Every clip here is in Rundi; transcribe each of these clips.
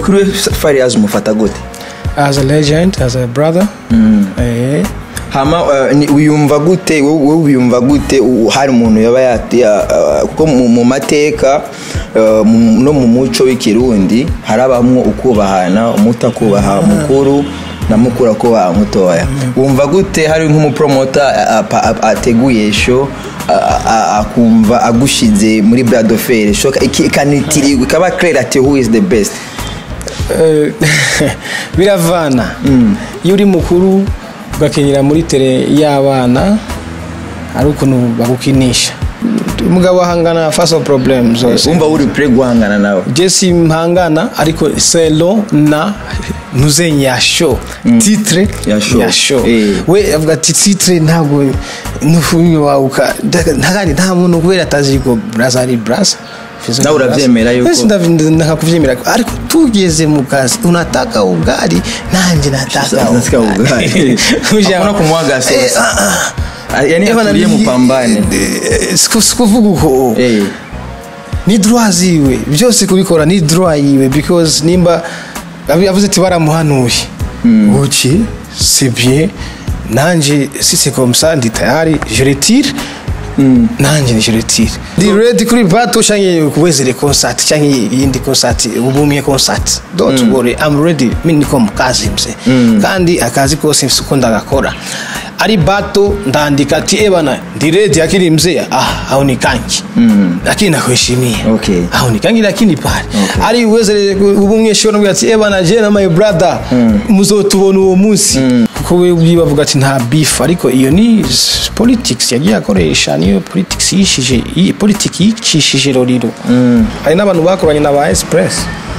kuri we fariyazi umufata gute as a legend as a brother eh, hama uh, ni- wiyumva gute wowe wowe wiyumva gute u- hari umuntu yaba yati ya- uh, kuko mu mu mateka uh, mu- no mu muco w'ikirundi harabamwo ukubahana umuto akubaha mukuru na mukuru akubaha mutoya wumva gute hari nk'umupromota a- a- a- ateguye sho a- a- akumva agushize muri bradofere sho iki- ikanitirirwa ikaba clair ati who is the best eh, biravana iyo uri mukuru ugakenyera muri tere y'abana hari ukuntu bagukinisha umugabo ahangana faso problem zose wumva uri pre guhangana nawe jesi mpangana ariko selo na ntuzenye ya show titre Ya show. ya show Eh. we avuga ati titre ntabwo n'ufumye wawuka ntagandi nta muntu kubera atazi ko braza ari braza Nawe uravyemera yuko- Wese ndav- ndakakuvyemera ariko tugeze mu kazi unataka ugali nanje nataka Nataka ugali. Kuja- Hakuna kumwaga sauce. Eh, ah, ah. yani Eh, bana, atulie ni- mupambane eh, siku- sikuvuga uko Eh. ni droit ziwe byose kubikora ni droit yiwe because nimba abi- avuze ati baramuhanuye uki c'est bien nanje si c'est comme ça ndi tayari je retire nanje je retire ndi ready kuri bato canke kuwezere concert canke iyindi concert ubumye concert don't worry i'm ready mimi niko mu kazi mse kandi akazi kose mfise uko ndagakora ari bato ndandika ati ebana ndi ready akiri mzee ah au ni kanki lakini nakuheshimia Okay. au ni kangi lakini pale ari uwezere ubumwe shobora kugira ati ebana je na my brother muzotubona uwo munsi kuko we ubwiwe bavuga ati nta beef ariko iyo ni s- politics yagiye akoresha niyo politics yishije iyi politics yicishije roriro hari n'abantu bakoranye na ba express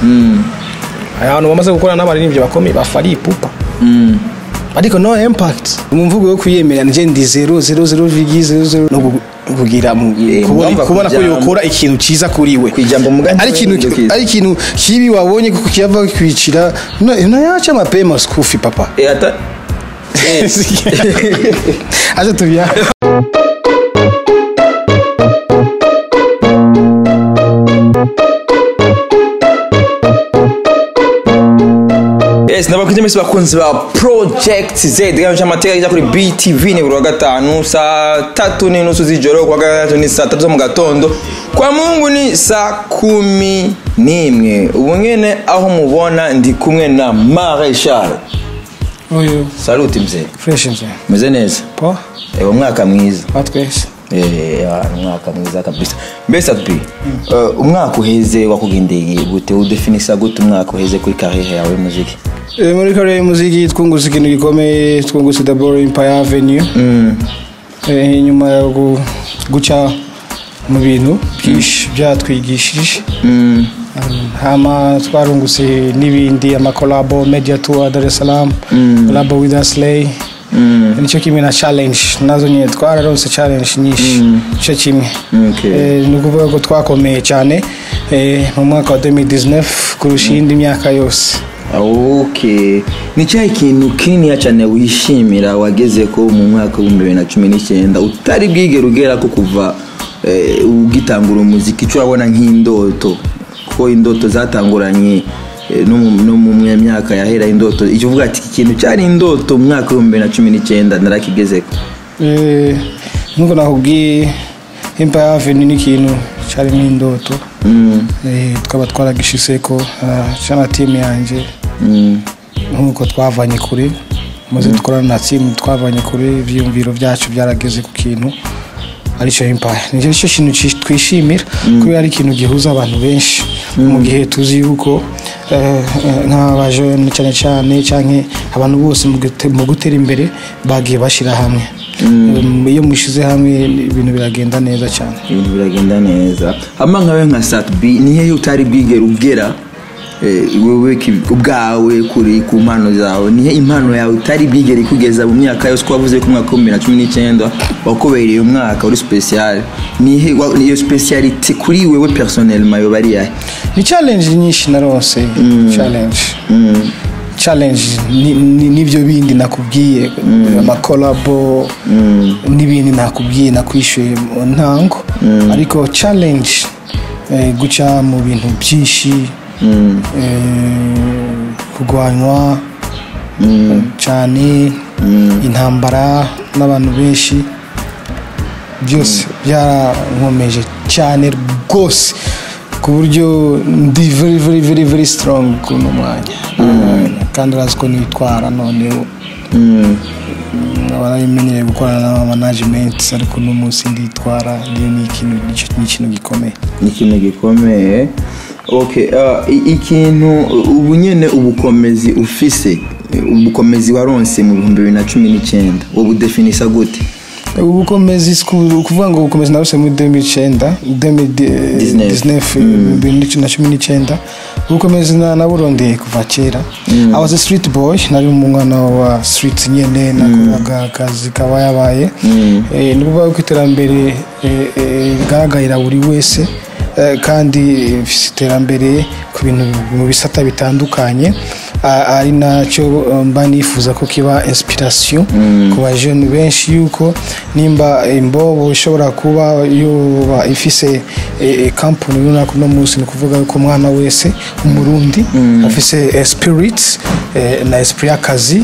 hari abantu bamaze gukora n'abaririmbyi bakomeye ba fari pupa ariko no impact mu mvugo yo kwiyemera nje ndi 000 no gu- kugira mu- Eh, kubona ngomba kubona ko kujambo. yokora ikintu ciza kuri we Kwijambo mugani ari ikintu w'indukiza. ari ikintu kibi wabonye kuko kiyava kwicira no yacha mapema skufi papa Eh, ata acha tubia yes ndabakunze mwese bakunzi ba project z ganje amateka ajya kuri btv ni buri wa gatanu saa tatu n'inusu z'ijoro kuwa gatatu ni saa tatu zo mu gatondo kwa mungu ni saa kumi n'imwe ubu nyene aho mubona ndi kumwe na mareshal oyo saluti mzee fresh nje meze neza po ewe umwaka mwiza batwese Eh, ah, umwaka mwiza kabisa mbese ati uh, umwaka uheze wakugendeye gute udefinisa gute umwaka uheze kuri kariere yawe y'umuziki Eh, muri kare y'umuziki twungutse ikintu gikomeye twungutse daboro empire avenue Eh, nyuma yo gu- guca mu bintu byinshi byatwigishije Um, hama twarungutse n'ibindi amakolabo media tour dar es salaam kolabo with aslay nicyo kimwe na challenge nazo nyine twararonse challenge nyinshi nicyo kimwe Okay. Eh, ni ukuvuga ko twakomeye cyane eh, mu mwaka wa 2019 kurusha iyindi myaka yose okay ni cyahe kintu kininiya cyane wishimira wageze ko mu mwaka w'ibihumbi bibiri na cumi n'icyenda utari bwigere ugera ko kuva eh, ugitangura umuziki icyo urabona nk'indoto kuko indoto zatanguranye eh, no mu- no mu myaka yahera indoto icyo uvuga ati iki kintu cyari indoto mu mwaka w'ibihumbi bibiri na cumi n'icyenda narakigezeko Eh, nkuko nakubwiye empire avenue ni ikintu cyarimo indoto Mm, Eh, tukaba twaragishiseko cyana timu yanjye mm, nk'uko twavanye kure maze dukorana na timu twavanye kure ibyiyumviro byacu byarageze ku kintu aricyo empire nicyo cyo kintu ci- twishimira kubera ari ikintu gihuza abantu benshi mu gihe tuzi yuko eh, eh, nk'abajene cyane cyane cyangwa abantu bose mu gute- mu gutera imbere bagiye bashyira hamwe Um, iyo mushize hamwe ibintu biragenda neza cyane ibintu biragenda neza hama nkawe nka satb nihe utari bwigere ugera eh, wewe ki- ubwawe kuri ku mpano zawe nihe impano yawe utari bwigere ikugeza mu myaka yose ko wavuze ko umwaka w'ibihumbi bibiri na cumi n'icyenda wakubereye umwaka uri special nihe wa- iyo speciality kuri wewe personnellement yoba ari yahe ni challenge nyinshi narose challenge challenge ni- ni- nibyo bindi nakubwiye amakolabo n'ibindi nakubwiye nakwishyuye mu ntango ariko challenge eh, guca mu bintu byinshi eh, kurwanywa cyane intambara n'abantu benshi byose byarankomeje cyane rwose ku buryo ndi very very very very strong kuno mwanya kandi urazi ko nitwara noneho barabimenyereye gukorana n'aba management ariko uno munsi nditwara niyo ni ikintu ni ikintu gikomeye ni ikintu gikomeye okay uh, i- ikintu ubu nyene ubukomezi ufise ubukomezi waronse mu bihumbi bibiri na cumi n'icyenda ubudefinisa gute ubukomezi si ku- kuvuga ngo ubukomezi naruse muri 2009 2019 bibiri na cumi n'icyenda ubukomezi na- naburondeye kuva kera I was a street boy nari umwana wa street nyene nakoraga akazi kaba yabaye Eh, ni ukuvuga ko iterambere eh, eh, rigaragarira buri wese eh, kandi ifite iterambere ku bintu mu bisata bitandukanye a- ari nacyo eh, mba nifuza ko kiba inspiration ku bajene benshi yuko nimba imbobo ishobora kuba yoba ifise eh, eh, kampani runaka uno munsi ni ukuvuga yuko umwana wese umurundi afise eh, spirit eh, na esprit y'akazi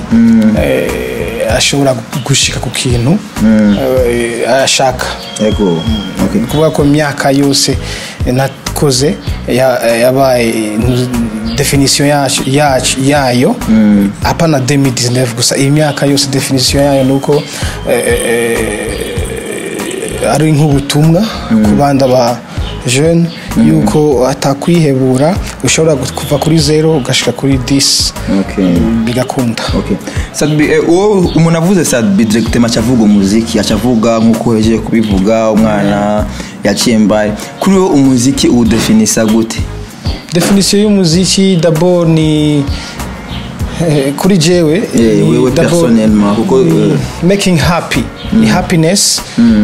eh, ashobora gushika ku kintu eh, ashaka yego okay. kuvuga ko imyaka yose nakoze ya- yabaye definisiyo yacu- yacu- yayo apana 2019 gusa iyi myaka yose definisiyo yayo ni uko eh, eh, ari nk'ubutumwa ku bandi ba jeune yuko atakwihebura ushobora kuva kuri zero ugashika kuri 10 Okay. bigakunda Okay. Sadbi, eh, uwo umuntu avuze Sadbi directement acavuga umuziki acavuga nk'uko hejeje kubivuga umwana yaciye mbaye kuri wo umuziki uwudefinisa gute definisiyo y'umuziki d'abord ni eh, kuri jewe Eh, ni wewe d'abord personnellement, kuko, ni eh, making happy ni happiness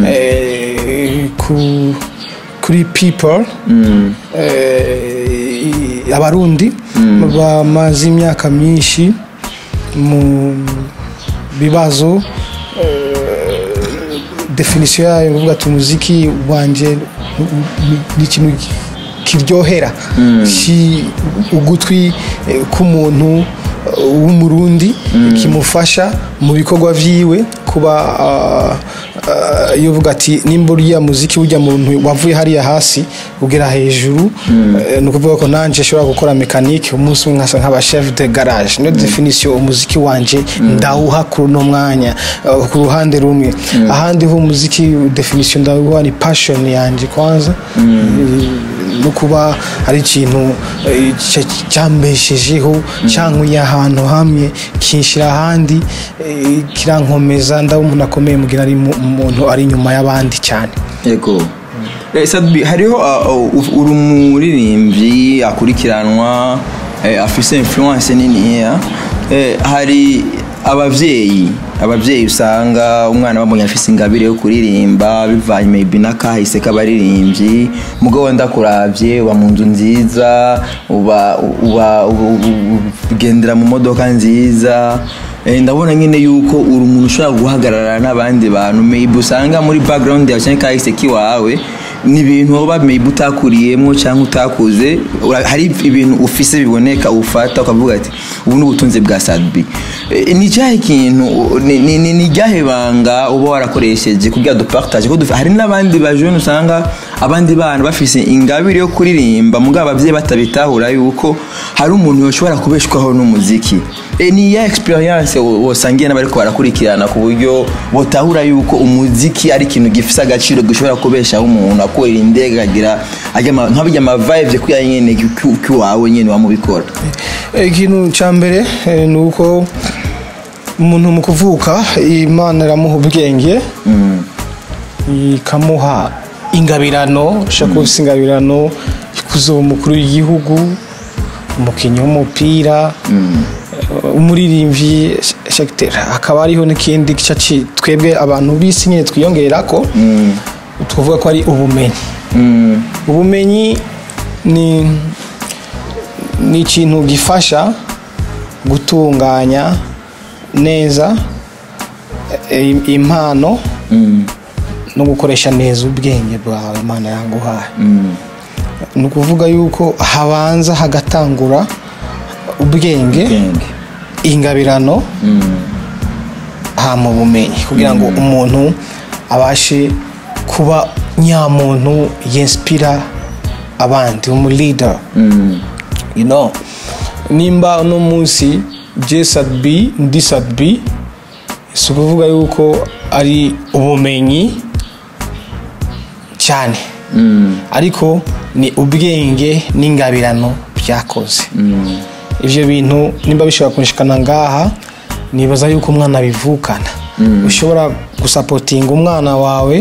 eh, ku kuri people eh, abarundi bamaze imyaka myinshi mu bibazo definisiyo yayo ni ukuvuga ati umuziki wanjye ni- ni ikintu kiryohera ki ugutwi eh, k'umuntu eh, w'umurundi kimufasha mu bikorwa vyiwe kuba ah, ah, iyo uvuga ati nimba uriya muziki ujya muntu wavuye hariya hasi ugera hejuru eh, ni ukuvuga ko nanje ashobora gukora mekanike umunsi umwe nkasa nk'aba chef de garage niyo definisiyo umuziki wanje ndawuha kuri uno mwanya eh, ku ruhande rumwe ahandi ho umuziki definisiyo ndawuha ni passion yanje kwanza Eh, no kuba ari ikintu eh, cya- cyambeshejeho cyankuye ahantu hamwe kinshira ahandi eh, kirankomeza ndaba umuntu akomeye mugira ari mu- umuntu ari inyuma y'abandi cyane yego Eh, Sadbi hariho uh, uh, uri umuririmbyi akurikiranwa eh, afise influence niniya eh, hari abavyeyi abavyeyi usanga umwana bamubonye afise ingabire yo kuririmba bivanye maybe n'akahise k'abaririmbyi mugabo ndakuravye uba mu nzu nziza uba uba uba- ugendera mu modoka nziza Eh, ndabona nyine yuko uri umuntu ushobora guhagarara n'abandi bantu maybe usanga muri background yawe cyangwa kahise kiwawe ni ibintu woba maybe utakuriyemo cyangwa utakuze ura- hari ibintu ufise biboneka ufata ukavuga ati ubu ni ubutunzi bwa sadbi Eh, ni cyahe kintu ni- ni ni- ni ryahe banga uba warakoresheje kugira dupartage ko dufi- hari n'abandi bajene usanga abandi bana bafise ingabire yo kuririmba mugabo ababyeyi batabitahura yuko hari umuntu yoshobora kubeshwaho n'umuziki e, ni ya experience wo- wosangiye n'abariko barakurikirana ku buryo botahura yuko umuziki ari ikintu gifise agaciro gishobora kubeshaho umuntu akorera indege agira ajya ama- nk'abijya amavibes kuya nyene kiwawe nyene wamubikora Eh, ikintu cya mbere eh, ni uko umuntu mu kuvuka imana iramuha ubwenge ikamuha ingabirano ushaka kuba ufite ingabirano kuzoba umukuru w'igihugu umukinnyi w'umupira eh, umuririmbyi shakitera hakaba hariho n'ikindi gice ci- twebwe abantu b'isi nyine twiyongera ko tuvuga ko ari ubumenyi ubumenyi ni ni ikintu gifasha gutunganya neza eh, impano no gukoresha neza ubwenge bwawe imana yanguhaye ni ukuvuga yuko habanza hagatangura ubwenge ubwenge ingabirano hama ubumenyi kugira ngo umuntu abashe kuba nyamuntu yinspira abandi umu leader you know nimba uno munsi J sat B ndi sat B si ukuvuga yuko ari ubumenyi cyane ariko ni ubwenge n'ingabirano byakoze ibyo bintu nimba bishobora kunshikana ngaha nibaza yuko umwana bivukana ushobora gusapotinga umwana wawe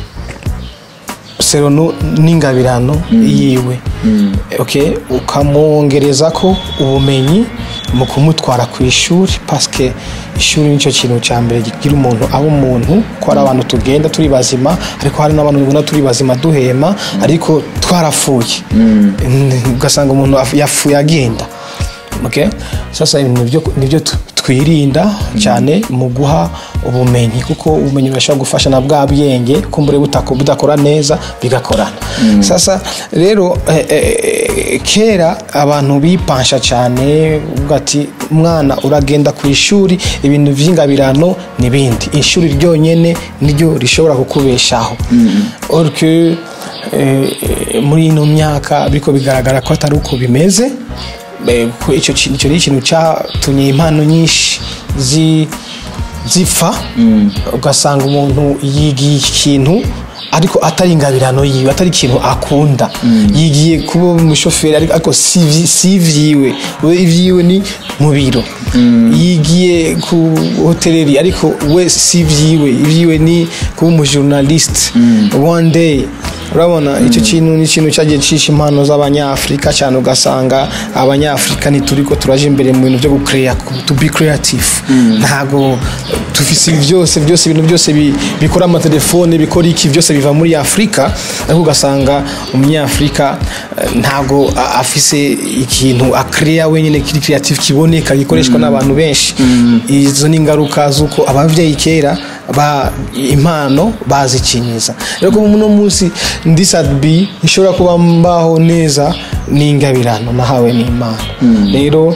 sero nu- n'ingabirano yiwe okay ukamwongereza ko ubumenyi mu kumutwara ku ishuri paske ishuri nicyo kintu cya mbere kigira umuntu aba umuntu ko hari abantu tugenda turi bazima ariko hari n'abantu tugenda turi bazima duhema ariko twarapfuye ugasanga umuntu af- yapfuye agenda okay? sasa ibintu nibyo- nibyo tu- twirinda cyane mu guha ubumenyi kuko ubumenyi burashobora gufasha na bwa bwenge kumbure butako- budakora neza bigakorana sasa rero eh, eh, kera abantu bipansha cyane uvuga ati umwana uragenda ku ishuri ibintu by'ingabirano n'ibindi ishuri ryonyine niryo rishobora kukubeshaho or que eh, muri ino myaka biriko bigaragara ko atari uko bimeze Eh, kuko icyo kintu icyo ni ikintu cyatumye impano nyinshi zi- zipfa ugasanga umuntu yigiye ikintu ariko atari ingabirano yiwe atari ikintu akunda yigiye kuba umushoferi ariko- ariko si ivyi- si ivyiwe we ivyiwe ni mu biro yigiye ku hoteleri ariko we si ivyiwe ivyiwe ni kuba umujournaliste one day urabona icyo kintu ni ikintu cyagiye cisha impano z'abanyafurika cyane ugasanga abanyafurika ntituriko turaje imbere mu bintu byo gucrea to be creative ntago dufise ibi byose byose ibintu byose bi- bikora amatelefone bikora iki byose biva muri afurika ariko ugasanga umunyafurika eh, ntago a- afise ikintu akrea wenyine kiri creative kiboneka gikoreshwa n'abantu benshi izo ni ingaruka z'uko ababyeyi kera ba impano bazikinyiza rero ko uno munsi ndi sad b nshobora kuba mbaho neza n'ingabirano nahawe n'imana rero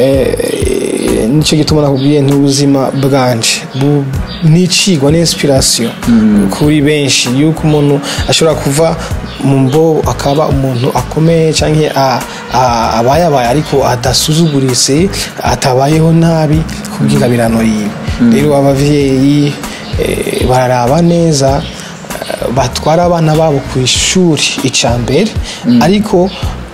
eh, nicyo gituma nakubwiye n'ubuzima bwanje bu- nicigwa n'inspiration kuri benshi yuko umuntu ashobora kuva mu mbo akaba umuntu akomeye cyangwa a- a- abayabaye ariko adasuzuguritse atabayeho nabi kubw'ingabirano yiwe rero abavyeyi eh, bararaba neza eh, batwara abana babo ku ishuri icya mbere ariko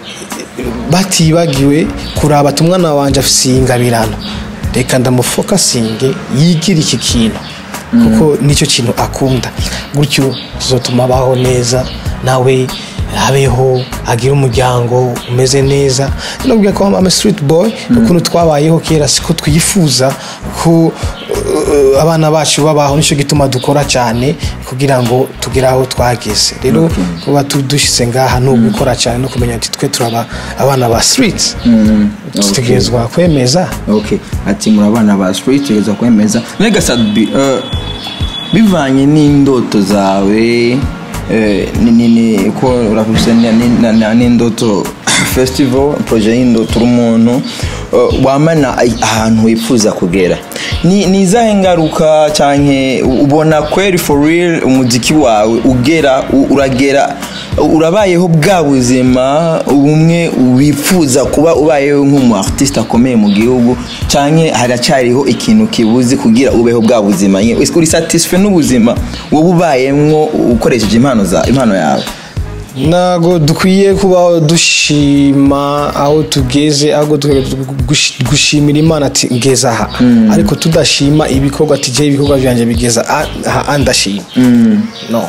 batibagiwe kuraba ati umwana wanjye afite iyi ngabirano reka ndamufokasinge yigire iki kintu kuko nicyo kintu akunda gutyo tuzatuma abaho neza nawe abeho agire umuryango umeze neza nubwo ko ama street boy ukuntu twabayeho kera siko twifuza ko uh, abana bacu babaho nicyo gituma dukora cyane kugira ngo tugere aho twageze rero kuba tu- dushyize ngaha ni ugukora cyane no kumenya ati twe turaba abana ba street dutegerezwa kwemeza okay ati muri abana ba street tegeza kwemeza nega sadbi uh, bivanye n'indoto zawe eh, ni ni ni ko urafise ni- ni- na- na- n'indoto festival projet y'indoto uri umuntu uh, wamana ai- ahantu wifuza kugera ni ni izahe ngaruka canke ubona kweri for real umuziki wawe ugera u- uragera urabayeho bwa buzima ubumwe wifuza kuba ubayeho nk'umu artiste akomeye mu gihugu canke haracyariho ikintu kibuze kugira ubeho bwa buzima nye uri satisfait n'ubuzima wowe ubayemwo ukoresheje impano za impano yawe ntabwo dukwiye kubaho dushima aho tugeze ahubwo dukwiye gush- gushimira imana ati ngeze aha ariko tudashima ibikorwa ati jyewe ibikorwa byanjye bigeza a- aha ndashima no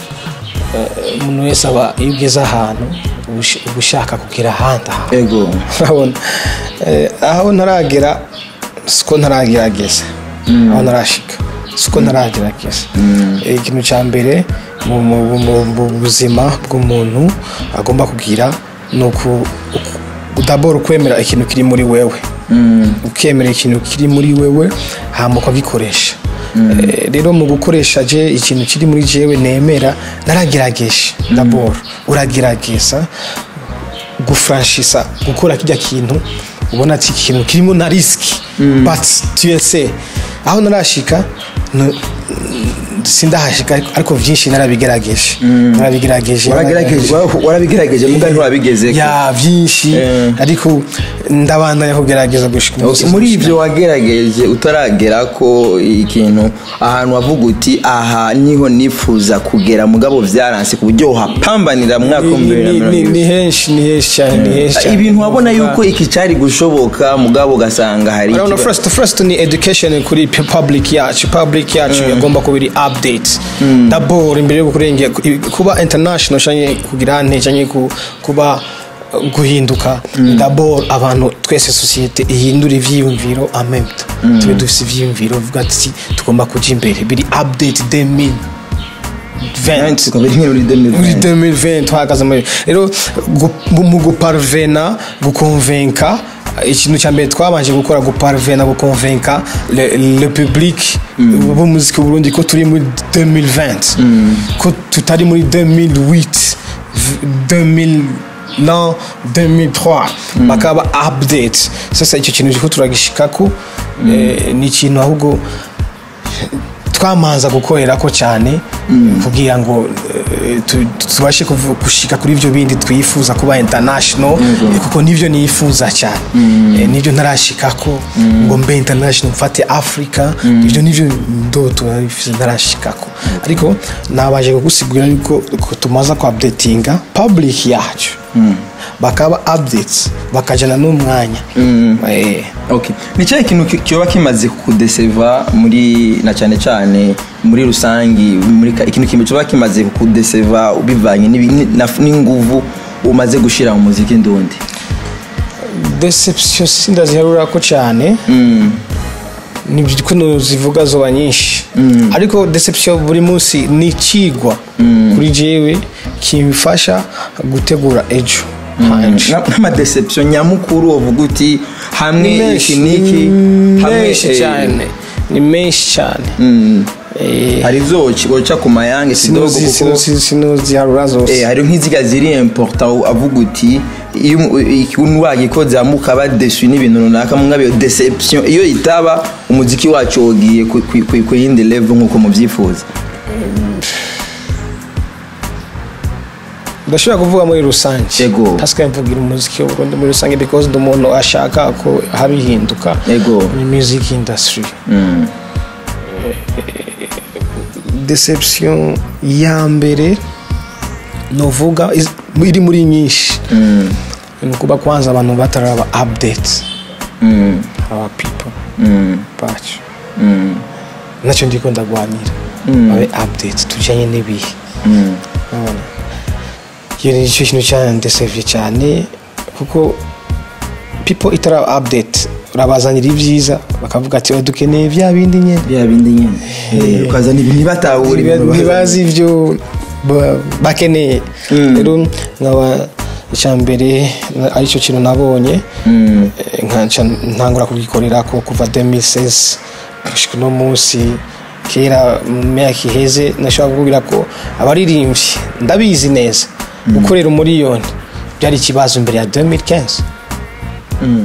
Eh, umuntu wese aba iyo ugeze ahantu uba ush- uba ushaka kugera ahandi ahantu ego urabona Eh, aho ntaragera siko ntaragerageza aho ntarashika siko ntaragerageza Eh, ikintu cya mbere mu- mu mu- mu buzima bw'umuntu agomba kugira ni uku uku- daboro kwemera ikintu kiri muri wewe ukemera ikintu kiri muri wewe hama ukagikoresha Eh, rero mu gukoresha je ikintu kiri muri jewe nemera naragerageje daboro uragerageza gufranshisa gukora kijya kintu ubona ati iki kintu kirimo na risiki but tuyese aho narashika no- sindahashika ariko- ariko byinshi narabigerageje narabigerageje waragerageje warabigerageje muga ntiwabigeze ya byinshi Eh. ariko ndabandanya kugerageza gushika umunsi muri ibyo wagerageje utaragera ko ikintu ahantu wavuga uti aha niho nifuza kugera mugabo byaranse ku buryo uhapambanira mu mwaka Ni- w'ibihumbi bibiri na ni- mirongo ni- ibiri ni henshi ni henshi cyane ni henshi cyane ibintu wabona yuko iki cyari gushoboka mugabo ugasanga hari urabona ikiba- first first ni education kuri pu- public yacu public yacu yagomba kuba iri update dabord imbere yo kurengera kuba international cyangwa kugira nte cyangwa ku- kuba uh, guhinduka dabord abantu twese sosiyete ihindura ivyiyumviro amemta tube dufite ivyiyumviro bivuga ati tugomba kuja imbere biri update 2020 tukaba ari muri 2020. muri 2020 tuhagaze muri rero gu- mu guparvena gukonvenka ikintu cya mbere twabanje gukora guparvena gukonvenka le, le public b'umuziki w'u Burundi ko turi muri 2020 ko tutari muri 2008 2000 non 2003 bakaba update sasa icyo kintu ko turagishikako eh, ni ikintu ahubwo twamanza gukorera ko cyane kugira ngo eh, tu- tubashe kuvu- gushika kuri ibyo bindi twifuza kuba international eh, kuko nibyo nifuza cyane Eh, nibyo ntarashikako ngo mbe international mfate africa ibyo nibyo ndoto narifuza ntarashikako ariko nabaje kugusigurira yuko ko tumaze ku updatinga public yacu bakaba updates bakajana n'umwanya Eh. Okay. ni cyahe kintu ki- kiba kimaze kudeseva muri na cyane cyane muri rusangi muri ka- ikintu kimwe kiba kimaze kudeseva bivanye n'ibi- na- n'inguvu umaze gushira mu muziki ndundi deception sindaziharura ko cyane ni kuno zivuga zoba nyinshi ariko deception buri munsi ni ikigwa kuri jewe kimfasha gutegura ejo hanje Na- nk'amadeception nyamukuru uvuga uti hamwe ni iki menshi n'iki ni hamwe menshi eh, cyane ni menshi cyane mm, Eh, hari izo uca ku mayange kidogo sinuzi kuko sinuzi sinuziharura Eh, zose hari nk'iziga ziri important avuga uti iyo umu- ikintu wagikoze hamwe ukaba desu n'ibintu runaka mwabe iyo deception iyo itaba umuziki wacu wogiye ku- ku- ku ku yindi level nk'uko mubyifuza ndashobora kuvuga muri rusange Yego. ntasigaye mvugira umuziki w'uburundi muri rusange because ndi umuntu ashaka ko haba ihinduka Yego. muri music industry Mm. deception ya mbere novuga is- iri muri nyinshi ni ukuba kwanza abantu bataraba update Mm. aba people Mm. bacu Mm. nacyo ndiko ndagwanira babe update tujyanye n'ibihe Mm. urabona iyo ni cyo kintu cyandesevye cyane kuko people itara update urabazanira ibyiza bakavuga ati "Oh, dukeneye bya bindi nyine bya bindi nyine Eh, ukazana ibintu ntibatahura ibintu bazana. ntibazi ibyo ba- bakeneye rero nkaba icya mbere na- aricyo kintu nabonye Mm. eh, nkaca ntangura kugikorera ko kuva 2016 gushika uno munsi kera mu myaka iheze nashobora kukubwira ko abaririmbyi ndabizi neza gukorera umuriyoni byari ikibazo imbere ya 2015 Mm.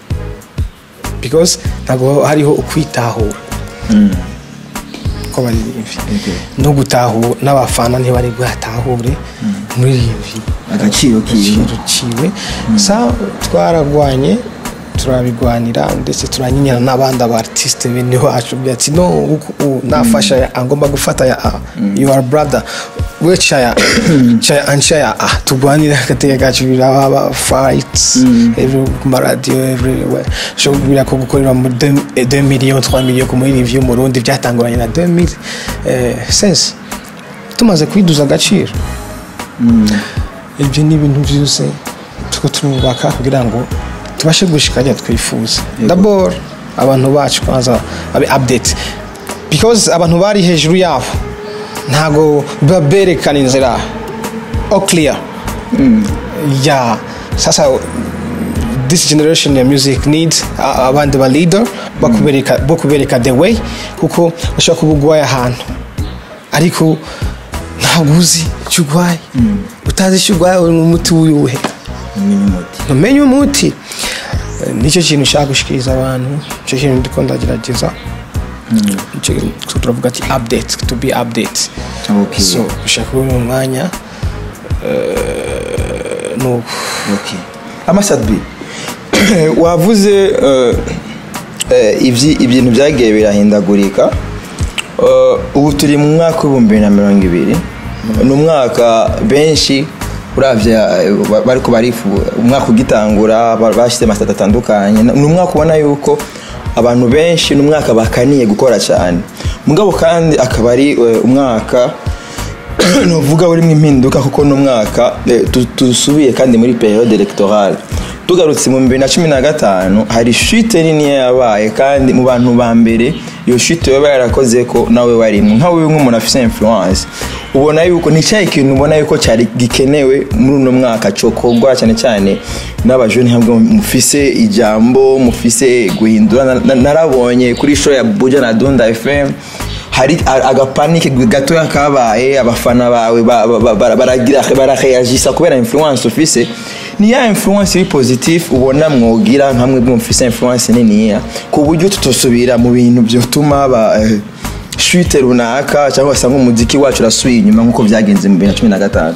because ntabwo hariho ukwitahura Mm. kw'abaririmbyi Okay. no gutahura n'abafana ntibari bwatahure umuririmbyi agaciro kiwe ciwe sa twaragwanye turabigwanira ndetse turanyinyana n'abandi aba artiste bene wacu bya ati no uku- u- nafasha ya A, ngomba gufata ya A you are brother we chaya chaya anchaya A tugwanira agateka kacu biraba fights every ku maradiyo everywhere sho kubwira ko gukorera mu 2 millions 3 millions ku muririmbyi mu Burundi byatanguranye na 2016 tumaze kwiduza agaciro ibyo ni ibintu byose tuko turubaka kugira ngo tubashe gushika ajya twifuza dabord abantu bacu kwanza babe update because abantu bari hejuru yabo ntago biba berekana inzira all clear ya sasa this generation ya music need a- abandi ba leader bakubereka bo kubereka the way kuko bashobora kuba ugwaye ahantu ariko ntabwo uzi icyo urwaye utazi icyo urwaye uri mu muti w'uwuhe umenya umuti ntumenye umuti Eh, nicyo kintu ushaka gushikiriza abantu nicyo kintu ndiko ndagerageza nicyo kintu turavuga ati update to be update Okay. so ushaka kubona umwanya eh, nuko Okay. amasadbi wavuze eh, eh, ibyi- ibintu byagiye birahindagurika Eh, ubu turi mu mwaka w'ibihumbi bibiri na mirongo ibiri ni umwaka benshi uravye eh, ba- bariko barifu umwaka ugitangura ba- bashyize amasitati atandukanye ni umwaka ubona yuko abantu benshi ni umwaka bakaniye gukora cyane mugabo kandi akaba ari eh, umwaka nuvuga urimo impinduka kuko n'umwaka dusubiye kandi muri periode electorale tugarutse mu bibiri na cumi na gatanu hari shite nini yabaye kandi mu bantu ba mbere iyo shite yoba yarakoze ko nawe warimo nkawe nk'umuntu afite influence ubona yuko ni cyahe ikintu ubona yuko cyari gikenewe muri uno mwaka cyokorwa cyane cyane n'abajoni hamwe mufise ijambo mufise guhindura Na- na- narabonye kuri show ya buja na dunda fm hari a- agapanike gatoya kabaye abafana bawe ba- ba- ba- bara- baragira baraheyagisa kubera influence ufise ni ya influence iri positive ubona mwogira nkamwe mufise influence niniya ku buryo tutosubira mu bintu byotuma haba eh, shite runaka cyangwa se umuziki wacu urasubiye inyuma nk'uko byagenze mu bibiri na cumi na gatanu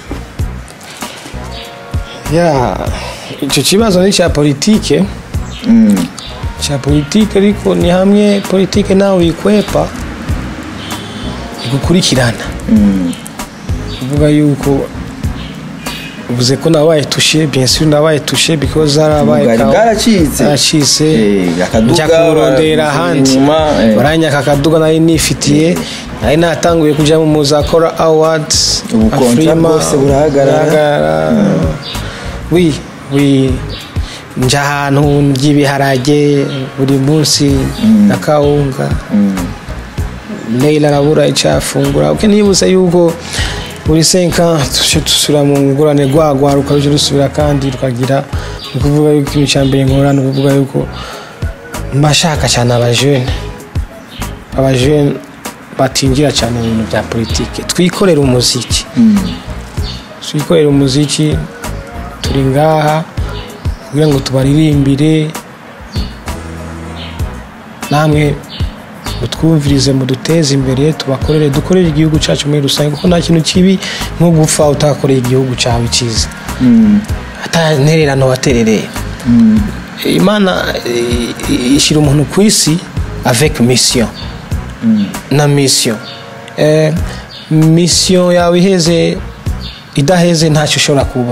ya icyo kibazo ni icya politike cya politike ariko ni hamwe politike nawe uyikwepa igukurikirana uvuga yuko uvuze ko nabaye tushe bien sûr nabaye tushe because harabaye Ubugari kawa- bwaracitse. bwaracitse Eh, akaduga njya kurondera bara- ahandi inyuma, eh. baranyaka akaduga nari nifitiye nari natanguye kuja mu muzakora awards Ubu contract Afrima, bwose burahagarara. burahagarara. wi wi nja ahantu ndya ibiharage buri munsi na kawunga Leila arabura icyo afungura uke nibutse yuko buri senka tujye dusubira mu ngurane rwagwa rukajya rusubira kandi rukagira ni ukuvuga yuko ikintu cya mbere nkora ni ukuvuga yuko mbashaka cyane abajene abajene batinjira cyane mu bintu bya politiki twikorere umuziki twikorere umuziki turi ngaha kugira ngo tubaririmbire namwe mutwumvirize muduteze imbere tubakorere dukorere igihugu cyacu muri rusange kuko nta kintu kibi nko gupfa utakoreye igihugu cyawe cyiza atantererano waterereye imana eh, ishyira umuntu ku isi avec mission na mission Eh, mission yawe iheze idaheze ntacyo ushobora kuba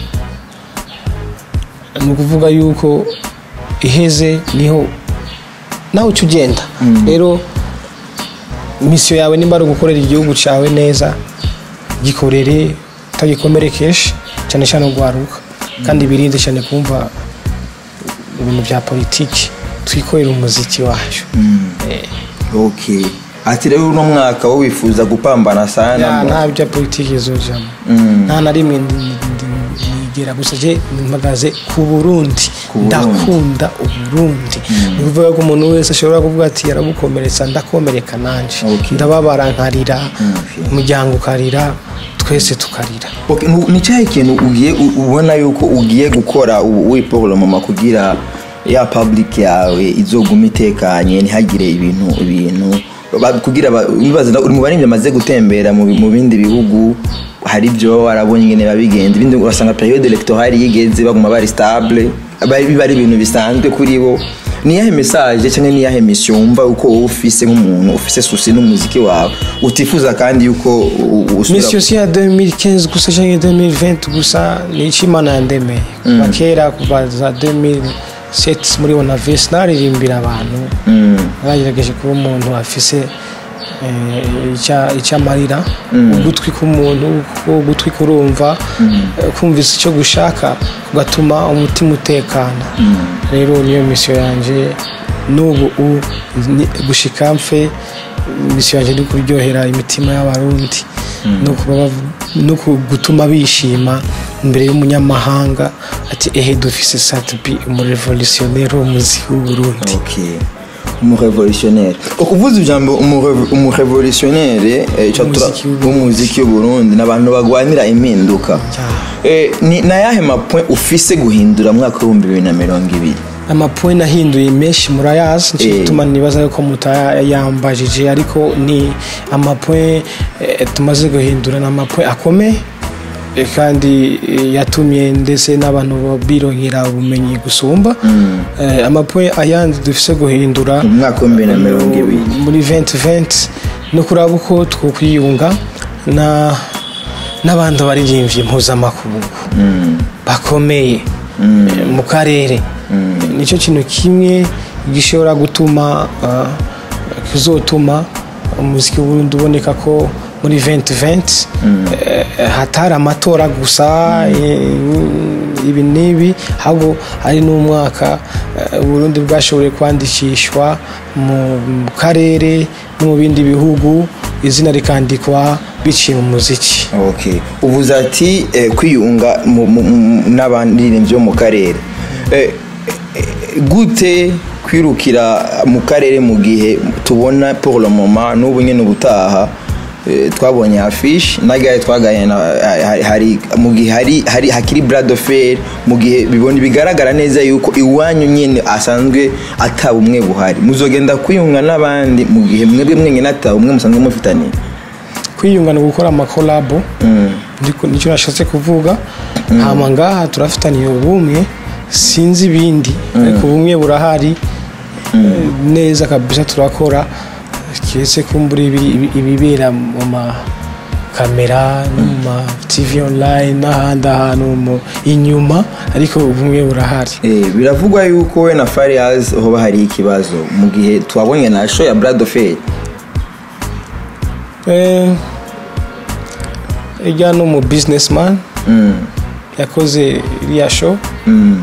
ni ukuvuga yuko iheze niho nawe uca ugenda rero misiyo yawe nimba ari ugukorera igihugu cyawe neza gikorere utagikomerekeje cyane cyane ugwaruka kandi birinde cyane kumva ibintu bya politiki twikorere umuziki wacu Eh, okay ati rero uno mwaka wo wifuza gupambana sana ya, mu- nta bya politiki izojamo nta na rimwe ndi- ndi- nigera gusa je mpagaze ku burundi Ku Burundi. ndakunda uburundi ni ukuvuga ko umuntu wese ashobora kuvuga ati yarabukomeretsa ndakomereka nanje Okay. ndababara nkarira okay. umuryango ukarira twese tukarira Okay, nu- ni cyahe kintu ugiye u- ubona yuko ugiye gukora ubu wiporomoma kugira ya public yawe izoguma itekanye ntihagire ibintu ibintu ba- kugira ba- nibaza na- uri mu baririmbyi bamaze gutembera mu bi- mu bindi bihugu hari ibyo warabonye ingene babigenza ibindi urasanga periode electorale yigeze baguma bari stable bari biba ari ibintu bisanzwe kuri bo ni iyahe message cyangwa ni iyahe mission wumva uko wowe ufise nk'umuntu ufise susi n'umuziki wawe utifuza kandi yuko u- u- usubira misi yose ya 2015 gusa cyangwa 2020 gusa ni icyo imana yandemeye kuva kera kuva za 2007 muri onavesi naririmbira abantu bagerageje kuba umuntu afise eh, icya- icyo amarira ugutwi k'umuntu kuko ugutwi kurumva eh, kumvise icyo gushaka kugatuma umutima utekana rero niyo misiyo yanjye n'ubu u- ni- gushika mfe misiyo yanjye ni kuryohera imitima y'abarundi no kuba bav- no ku- gutuma bishima imbere y'umunyamahanga ati ehe dufise satubi umurevolutionnere w'umuziki w'uburundi Okay. umurevolutionnaire ukuvuza ijambo umurev- umurevolutionnaire eh, ico tura- Umuziki w'u- w'umuziki w'uburundi ni abantu bagwanira impinduka Ya. Eh, ni na yahe mapoint ufise guhindura mu mwaka w'ibihumbi bibiri na mirongo ibiri amapoint nahinduye menshi murayazi nicyo Eh. gituma nibaza yuko mutayambajije ariko ni amapoint eh, tumaze guhindura ni amapoint akomeye eh, kandi eh, yatumye ndetse n'abantu bironkera ubumenyi gusumba Eh, amapoint ayandi dufise guhindura mu mwaka w'ibihumbi bibiri na mirongo ibiri muri 2020 no kuraba uko twokwiyunga na n'abandi baririmbyi mpuzamakungu bakomeye eh, mu karere nicyo kintu kimwe gishobora gutuma ah, kizotuma umuziki w'uburundi uboneka ko muri 2020 eh, hatari amatora gusa eh, ibi n'ibi ahubwo hari n'umwaka eh, uburundi bwashoboye kwandikishwa mu mu karere no mu bindi bihugu izina rikandikwa biciye mu muziki okay uvuze ati eh, kwiyunga mu- mu- mu- n'abaririmbyi bo mu karere Eh, eh, gute kwirukira mu karere mu gihe tubona pour le moment n'ubu nyine ubutaha eh, twabonye afishe nagaye twagaye na hari- hari mu gihe hari hari hakiri brad fair mu gihe bibona bigaragara neza yuko iwanyu nyine asanzwe ataba umwe buhari muzogenda kwiyunga n'abandi mu gihe mwebwe mwenyine ataba umwe musanzwe mufitaniye kwiyunga ni ugukora amakolabo Ndiko- nicyo nashatse kuvuga hama ngaha turafitaniye ubumwe sinzi ibindi ariko ubumwe burahari Eh, neza kabisa turakora kiretse kumbura ibi- ibi- ibibera mu makamera no mu ma tv online n'ahandi ahantu mu- inyuma ariko ubumwe burahari Eh, biravugwa yuko we na Fariaz hoba hari ikibazo mu gihe twabonye na show ya Brad Fair Eh, ijya no mu businessman mm. yakoze iriya show mm.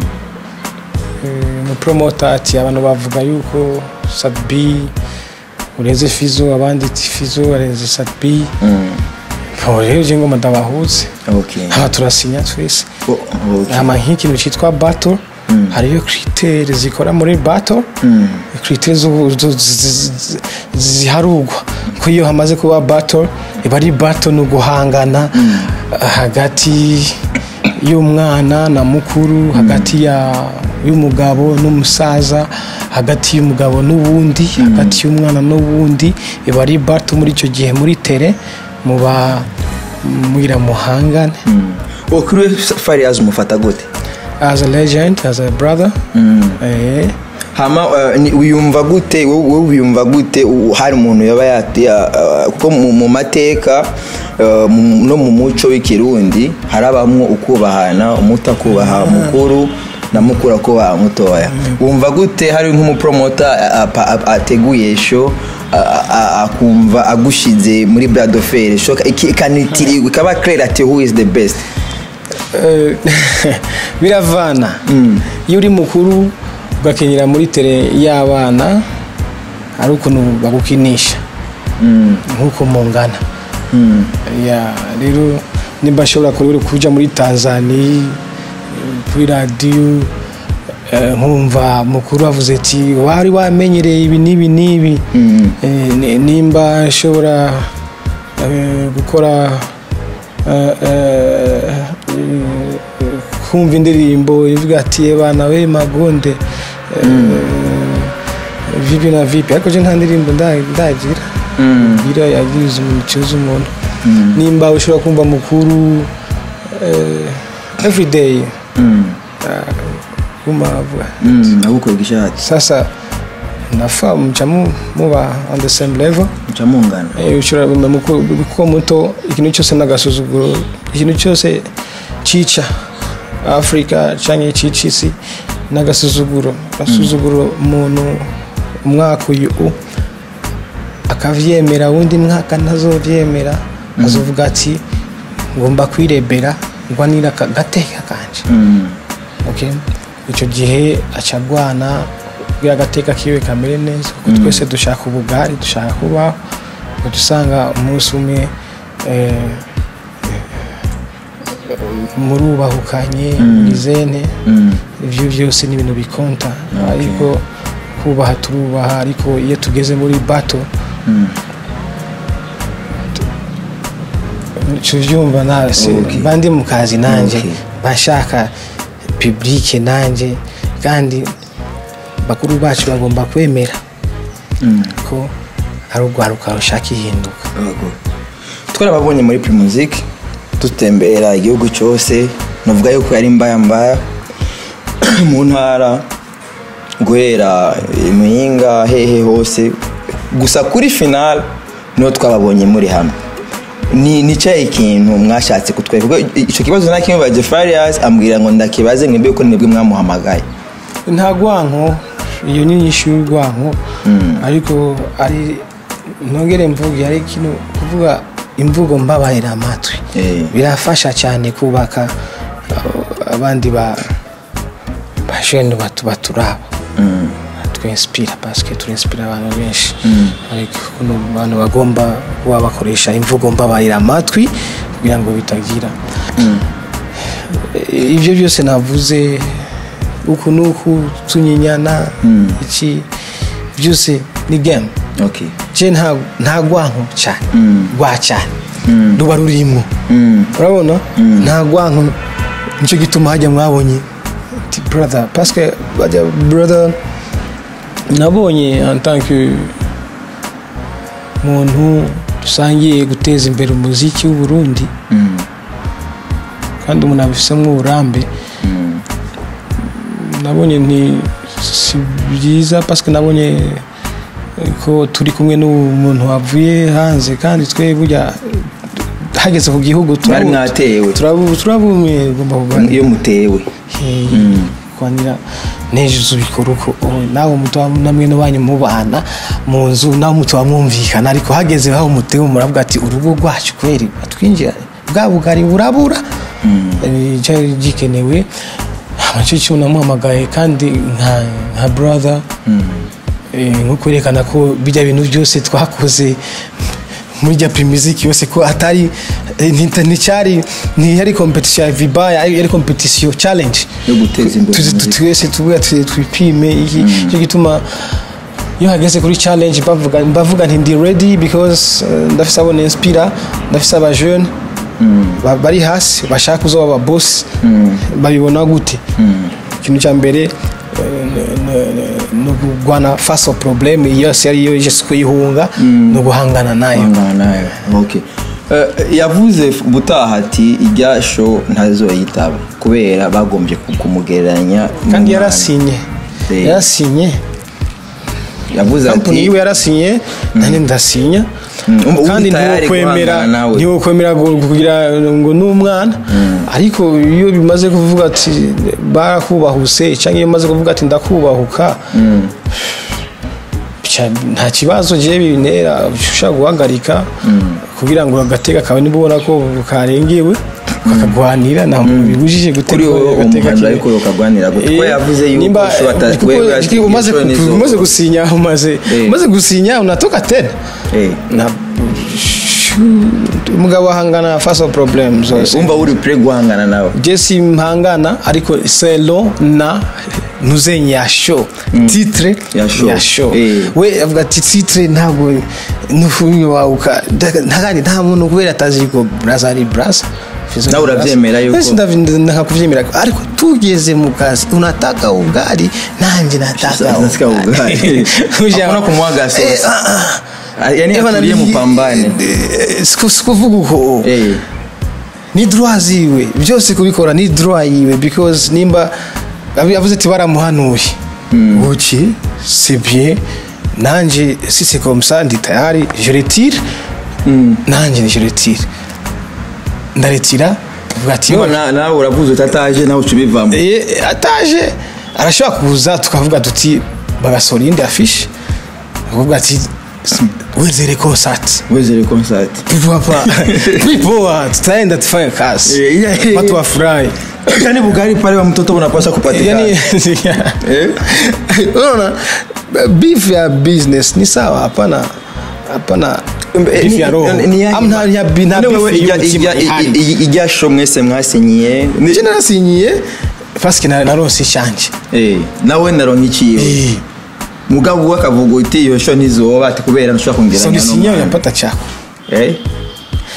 umupromota ati abantu bavuga yuko sadbi urenze fizo abandi ati fizo arenze sadbi mm. rero je ngo ndabahuze okay aha turasinya twese Oh, okay hama nk'ikintu cyitwa battle hariyo kritere zikora muri battle Mm. kritere zo- zo- zi- zi- ziharugwa ko iyo hamaze kuba battle iba ari battle ni uguhangana hagati y'umwana na mukuru hagati ya y'umugabo n'umusaza hagati y'umugabo n'uwundi hagati y'umwana n'uwundi iba ari battle muri icyo gihe muri tere muba mwira muhangane Oh, kuri we Fariaz umufata gute as a legend as a brother eh, hama uh, ni- wiyumva gute wowe wowe wiyumva gute u- hari umuntu yaba yati uh, kuko mu mu mateka uh, mu- no mu muco w'ikirundi harabamwo ukubahana umuto akubaha mukuru na mukuru akubaha mutoya wumva gute hari nk'umupromota a- apa- a- ateguye show a- a- akumva agushize muri brad fair show iki- ikanitirirwa ikaba clear ati who is the best Eh, biravana iyo uri mukuru ugakenyera muri tere y'abana hari ukuntu bagukinisha nk'uko mungana Ya, rero nimba ashobora kuri kuja muri tanzania kuri radiyo eh, nkumva mukuru avuze ati wari wamenyereye ibi n'ibi n'ibi Eh, ni- nimba ashobora eh, gukora eh, eh, kumva indirimbo ivuga ati bana we magonde eh, vipi na vipi ariko je nta ndirimbo nda- ndagira bira yagiriza umuntu ikibazo umuntu nimba ushobora kumva mukuru eh, everyday guma avuga agukorwa ishati sasa nafa muca mu- muba on the same level muca mungana Eh, ushobora kumva muku- kuko muto ikintu cyose n'agasuzuguro ikintu cyose cica afurika canke cica isi n'agasuzuguro agasuzuguro umuntu umwaka uyu u akavyemera wundi mwaka ntazovyemera azovuga ati ngomba kwirebera ngwanira aka gateka kanje okay? icyo gihe aca agwana kugira agateka kiwe kamere neza kuko twese dushaka ubugari dushaka kubaho ugaca usanga umunsi umwe eh, murubahukanye murizene ibyo byose ni ibintu bikonta ariko kubaha turubaha ariko iyo tugeze muri bato tuvyumva nawe se Okay. mba ndi mu kazi nanjye Okay. bashaka publike nanjye kandi bakuru bacu bagomba kwemera ko ari urwaruka rushaka ihinduka Yego. twarababonye muri primusic dutembera igihugu cyose navuga yuko yari mbaya mbaya mu ntara guhera imuyinga hehe hose gusa kuri final niho twababonye muri hamwe ni ni cyahe ikintu mwashatse kutwereka Kuko icyo kibazo nakimubaje Farias ambwira ngo ndakibaze mwebwe ko nibwo mwamuhamagaye nta rwanko iyo ni nyinshi y'urwanko ariko ari ntongere mvuge ari kino kuvuga imvugo mbabarira amatwi Eh. birafasha cyane kubaka uh, abandi ba bajene batu baturaba twinspira paske turinspira abantu benshi ariko kuno abantu bagomba kuba bakoresha imvugo mbabarira amatwi kugira ngo bitagira ibyo byose navuze uku n'uku tunyinyana iki byose ni game okay je nta nta rwanko cyane rwa cyane Mm. ruba rurimo Mm. urabona nta rwanko nicyo gituma hajya mwabonye ati brother parce que bajya brother nabonye en tant que muntu dusangiye guteza imbere umuziki w'u Burundi Mm. kandi umuntu abifisemo uburambe Mm. nabonye ni si byiza parce que nabonye ko turi kumwe n'umuntu wavuye hanze kandi twe burya hageze ku gihugu mwari mwatewe turabumwe ugomba kuganira iyo mutewe kuganira nejeje ubikora uko oh, nawe muto namwe n'abanyu mubana mu nzu nawe muto mwumvikana ariko hageze aho mutewe muravuga ati urugo rwacu kweri batwinjira bwa bugari burabura Eh, cyari gikenewe nicyo kintu namuhamagaye kandi nka nka brother Eh, nko kwerekana ko bijya bintu byose twakoze muri rya primiziki yose ko atari eh, nti- nticyari ntiyari competition ya viba yari yari competition challenge yo guteza imbere Tuzi- tu- umuziki. twese tuvuga tuzi- twipime iki cyo gituma iyo hageze kuri challenge bavuga bavuga nti ndi ready because eh, ndafise abo ninspira ndafise aba jeune ba- bari hasi bashaka kuzoba aba boss babibona gute ikintu cya mbere eh, n- n- ni ukugwana face au problème yose ariyo yose kuyihunga ni uguhangana nayo Guhangana nayo okay Eh, yavuze ubutaha ati ijya show ntazoyitaba kubera bagombye ku- kumugereranya kandi n'umwana. yarasinye Eh. yarasinye yavuze kampani ati yiwe yarasinye nanjye ndasinya Mm, ubu kandi tayari ntiwokwemera guhangana nawe. ntiwokwemera gu- kugira ngo ni umwana ariko iyo bimaze kuvuga ati barakubahuse cyangwa iyo bimaze kuvuga ati ndakubahuka Cya- nta kibazo jewe bintera ushobora guhagarika kugira ngo agatega kawe niba ubona ko karengewe kakagwanira nta muntu bibujije gutega kuri wowe agatega umuhanda kiwe. ariko ukagwanira gute kuko Eh, yavuze yuko nimba- show ata- kuko wewe ati iki- umaze iyo show ku- nizo- umaze gusinya umaze Eh. umaze gusinya unatoka tena Eh, na umugabo ahangana faso problem zose wumva uri pre guhangana nawe je simpangana ariko selo na nuzenye ya show titre Ya show. ya show Eh. we avuga ati titre ntabwo nufunyo wauka ntagandi nta muntu kubera atazi ko brasa ari brasa Nawe urabyemera yuko- Wese ndavi- ndakakuvyemera ariko tugeze mu kazi unataka ugali nanje nataka Nataka ugali. Uja- Hakuna kumwaga sauce. Eh, ah, ah. Ah, yani Ebana, atulie ni- mupambane eh, siku- sikuvuga uko Eh, ni droit ziwe byose kubikora ni droit yiwe because nimba yavuze ati baramuhanuye uki c'est bien nanje si c'est comme ça ndi tayari je retire nanje je retire ndaretira vuga ati Niba na- nawe uravuze utataje nawe uca ubivamo Eh, ataje arashobora kuza tukavuga tuti bagasohora iyindi afishe akavuga ati wezere konsati wezere concert papa vipoa tutaenda tufanye kazi Eh, yeah, yeah, watu yeah. wafurahi yani bugari pale wa mtoto unapaswa kupatikana yani Eh? unaona beef ya business ni sawa hapana hapana beef ya roho Ni- ni- ni- Amna- nta bi- nta None beef wewe ijya- y'umutima ijya- ihari. i- i- ijya show mwese mwasinyiye je narasinyiye paske na- naronse ishanje Eh, nawe naronka ikiwe Eh, mugabo we akavuga uti iyo show ntizoba ati kubera ntushobora so kongeranya nisinyiye n'umwana. unapata chako Eh?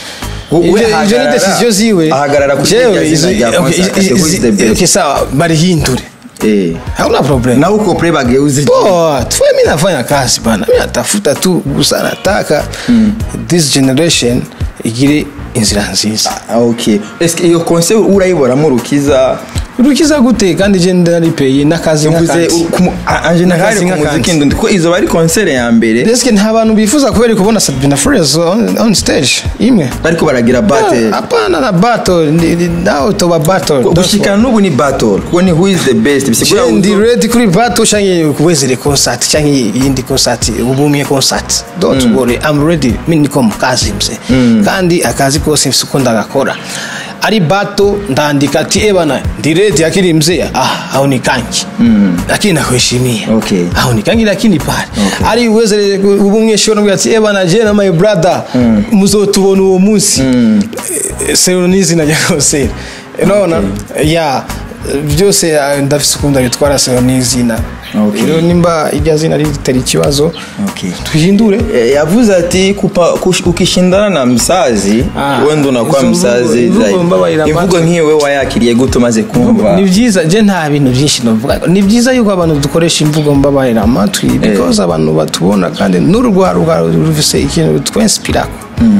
we Ivyo- ivyo ni ahagarara- decision ziwe ahagarara kuri Jewe, irya zina izo- rya okay, Constant, izi- who is the izi- best? okay, sawa barihindure Eh. hauna problem na huko pre bageuze Poa, tuwe mi nafanya kazi bana mi natafuta tu gusa nataka this generation igire inzira nziza Ah, okay eske iyo conseil urayiboramo rukiza urukiza gute kandi je ndaripeye n'akazi mvuze nk'akazi anje nahari N'akazi ku muziki nk'akazi. ndundi ko izo bari conseil ya mbere Deske nta bantu bifuza kubera kubona Sabina Flores on, on stage imwe bariko baragira battle hapana na battle ni- ni- nawe toba battle gushikana n'ubu ni battle kuko ni who is the best bisigura Je ndi uzo- ready kuri battle canke kuwezere concert canke yindi concert ubumye concert don't worry I'm ready mimi niko mu kazi mse kandi akazi kose mfise uko ndagakora ari bato ndandika ati ebana ndi ready akili mzee ah au nikanki lakini nakuheshimia Okay. au nikanki lakini pale ari uwezere ubumye shona bwa ati ebana je na my brother muzotubona uwo munsi seronizi na jakoseri unaona ya byose eh, ndafise ukunda bitwara seronizina Okay. rero nimba irya zina ritari ikibazo Okay. tuhindure Eh, yavuze ati kupa, kush, ukishindana na msazi Ah, wenda unakuwa izo mvugo- msazi imvugo zaidi. mbabarira imvugo amatwi. nk'iyo we wayakiriye gute umaze kumva ni byiza je nta bintu byinshi novuga ni byiza yuko abantu dukoresha imvugo mbabarira amatwi because abantu batubona kandi n'urugwaro rufise ikintu twinspirako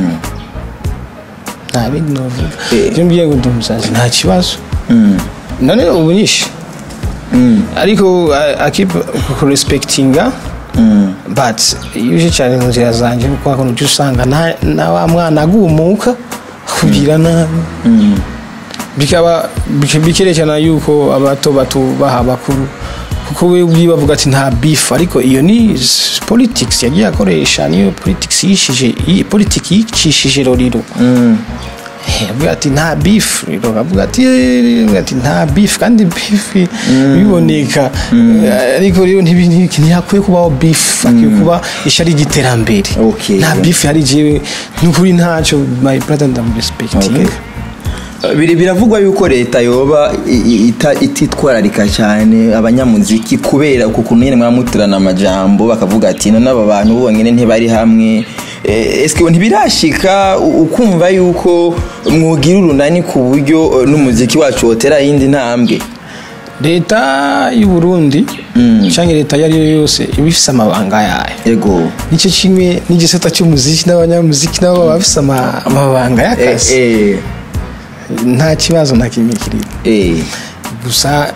nta bindi novuga Eh. je mbiye ngo ndi umusazi nta kibazo Mm. none ubu nyinshi Mm. ariko I- I keep kurespectinga Mm. but iyo uje cyane mu nzira zanjye kuko hakuno ujya usanga na- na wa mwana agumuka kugira nabi Mm. bikaba bike- bikerekana yuko abato batubaha abakuru kuko we ubwiwe bavuga ati nta beef ariko iyo ni s- politics yagiye akoresha niyo politics yishije iyi politics yicishije roriro Mm. Eh, avuga ati nta beef rero avuga ati "Eh, avuga ati nta beef kandi beef biboneka Eh, ariko rero ntibi- ntibi- ntihakwiye kubaho beef hakwiye kuba ishari ry'iterambere Okay. nta beef hari jewe n'ukuri ntacyo my brother ndamurespectinga Biri- biravugwa yuko leta yoba i- i- ita- ititwararika cyane abanyamuziki kubera uku kuntu nyine mwamutirana amajambo bakavuga ati none aba bantu bonyine ntibari hamwe Eh, eske ntibirashika u- ukumva yuko mwogira urunani ku buryo eh, n'umuziki wacu wotera yindi ntambwe leta y'u Burundi cyangwa leta iyo ari yo yose iba ifise amabanga yayo ego nicyo kimwe n'igisata cy'umuziki n'abanyamuziki nabo baba bafise ama- amabanga Eh, y'akazi eh, nta kibazo na kimwe kiri eh. gusa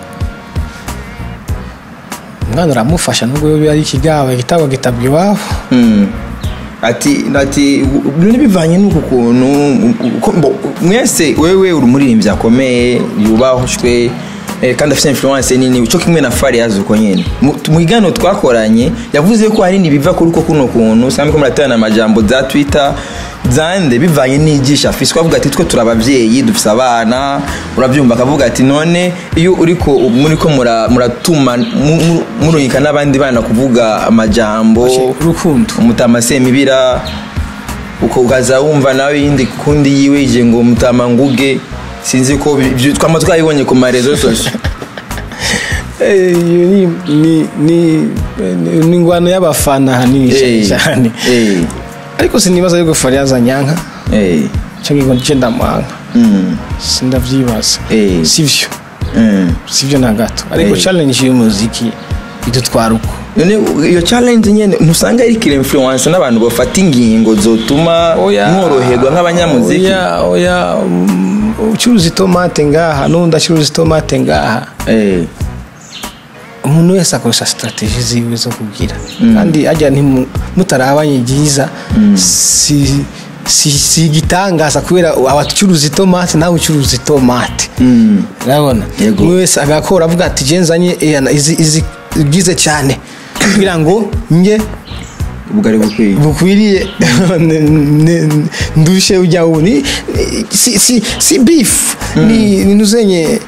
umwana uramufasha nubwo biba ari ikigabo igitabo gitabwa iwabo Mm. ati ati none bivanye n'uku kuntu uko- mbo- mwese wewe uri umuririmbyi akomeye yubahujwe eh, kandi afite influence nini cyo kimwe na Fariaz uko nyene Mu- mu kiganiro twakoranye yavuze ko hari nibiva kuri uko kuno kuntu usanga ko muraterana amajambo za Twitter zande bivanye n'igisha afise avuga ati twe turi abavyeyi dufise abana urabyumva akavuga ati none iyo uriko muriko mura- muratuma mu- mu- murungika n'abandi bana kuvuga amajambo urukundo umutama semibira uko ukaza wumva nawe yindi kundi yiwe ije ngo mutama nguge sinzi ko bi- ibyo twama twabibonye ku marezo sosio Eh, iyo ni ni ni ni- ni ingwano y'abafana ahanini Eh, cyane eh, ariko sinibaza yuko Fariyaza nyanka eh, cyangwa ngo ndice ndamuhanga mm, sindavyibaza Eh. sivyo mm. sivyo na gato ariko Eh. challenge y'umuziki idutwara uko none iyo challenge nyene ntusanga iriko influence n'abantu bafata ingingo zotuma mworoherwa nk'abanyamuziki oya oya um, ucuruza itomate ngaha n'undi acuruza itomate ngaha Eh, umuntu wese akoresha strategie ziwe zo kugira kandi ajya ntimu- mutarabanye byiza si si si igitangaza kubera abacuruza itomate nawe ucuruza itomate mm, urabona Yego. umwe wese agakora avuga ati je nzanye eh, na- izi izi bwize cyane kugira ngo nge ubwo ari bukwiye bukwiriye ne- ne- ndushe ujya ubu ni ni- si si si beef ni ni nuzenye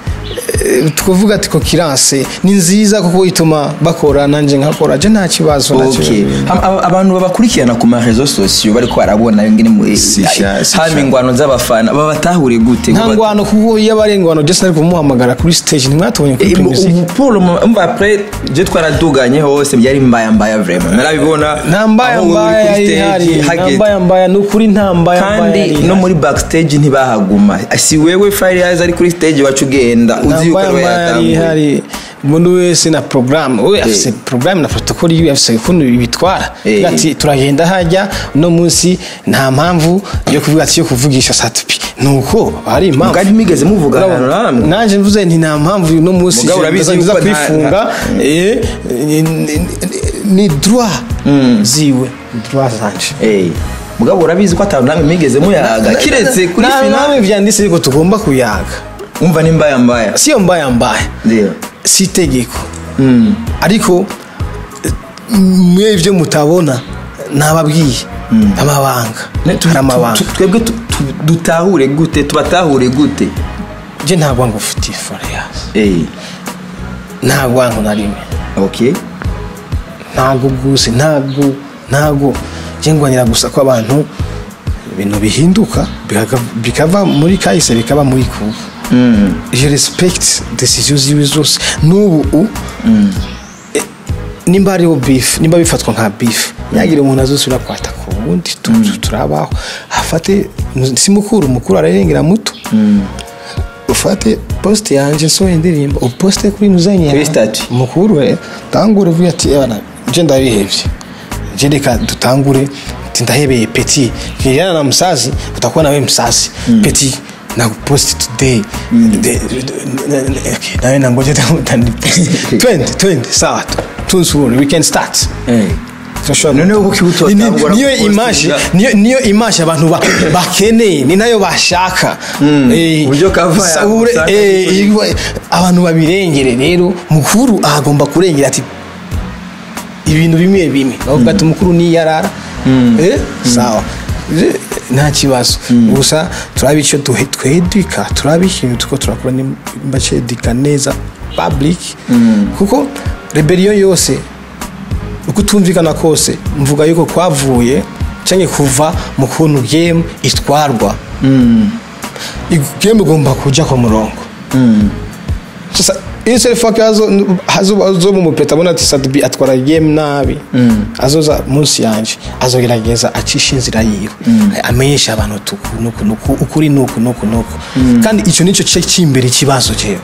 eh, twavuga ati kokirance ni nziza kuko ituma bakora nanjye nkakora je nta kibazo nta Okay. kibazo. Am- aba- abantu babakurikirana ku marezo sosiyo bariko barabona ngene mu- Si sha, si hama sha. ingwano z'abafana babatahure gute nta Kuba- ngwano kuko iyo aba ari ingwano je sinari kumuhamagara kuri stage ntimwatubonye kuri Eh, mu- music ubu Paul umva après je twaraduganye hose byari mbaya mbaya vraiment narabibona nta mbaya aho uri mbaya kuri yari stage, ihari nta hageze. mbaya mbaya ni ukuri nta mbaya mbaya kandi yari no ihari. muri backstage ntibahaguma si wewe Fariaz ari kuri stage wacu ugenda nta uzi yuko mbaya ariwe mbaya yari yatanguye ihari umuntu wese na porogaramu we afise porogaramu na protokoli yiwe afise ukuntu bitwara Eh. Avuga ati turagenda hajya uno munsi nta mpamvu yo kuvuga ati yo kuvugisha satupi nuko hari impamvu Mugari mwigeze muvugana Urabona, namwe? nanjye mvuze nti nta mpamvu uno munsi Mugabo urabizi nza- nza yuko nta- kwifunga eh, ni- ni- ni droit ziwe ni droit zanje Eh, mugabo urabizi ko atanu namwe mwigeze muyaga kiretse kuri Na- finale namwe vyanditse yuko tugomba kuyaga umva ni mbaya mbaya siyo mbaya mbaya ndio si itegeko Mm. ariko eh, mwe ibyo mutabona nababwiye amabanga Ne- tu- hari amabanga tu- tu- twebwe tu- tu- dutahure gute tubatahure gute je nta rwango ufitiye foreyasi Eh, nta rwango na rimwe okay ntago rwose ntago ntago je ngwanira gusa ko abantu ibintu bihinduka bikaga- bikava muri kahise bikaba muri kubu Mm. je respect decision ziwe zose n'ubu u- eh, nimba hariho beef nimba bifatwa nka beef ntihagire umuntu azosubira kwata ku wundi tu- tu- turabaho afate si mukuru mukuru ararengera muto ufate post yanje so indirimbo uposte kuri nuzanye Kuri statut. mukuru we tangure uvuge ati ebana je ndabihevye je reka dutangure ati ndahebeye peti kijana na msazi utakuwa nawe msazi peti na post today De- de- de- okay, nawe nangoje twende twende sawa tu tunsubure we can start Eh. Turashobora- Noneho kuki utotangura Ni- ni- niyo gupostinga? image niyo niyo image abantu ba- bakeneye ni nayo bashaka Eh, Uburyo kava sa- yawe ure- usanga eh, kuri- iwa- abantu babirengere rero mukuru agomba kurengera ati ibintu bimwe bimwe bavuga ati umukuru niyarara eh sawa Je- nta kibazo gusa turaba icyo duhe- twedika turaba ikintu tuko turakora nimba cyedika neza public kuko rebellion yose uko utumvikana kose mvuga yuko kwavuye cyangwa kuva mu kuntu game itwarwa game igomba kujya ku murongo sasa iyo selfake hazo mu mupeta abona ati sadubi atwara game nabi azoza munsi yanje azogerageza acisha inzira yiwe amenyesha abantu tuku nuku nuku ukuri nuku nuku nuku kandi icyo nicyo cyo cy'imbere ikibazo cyewe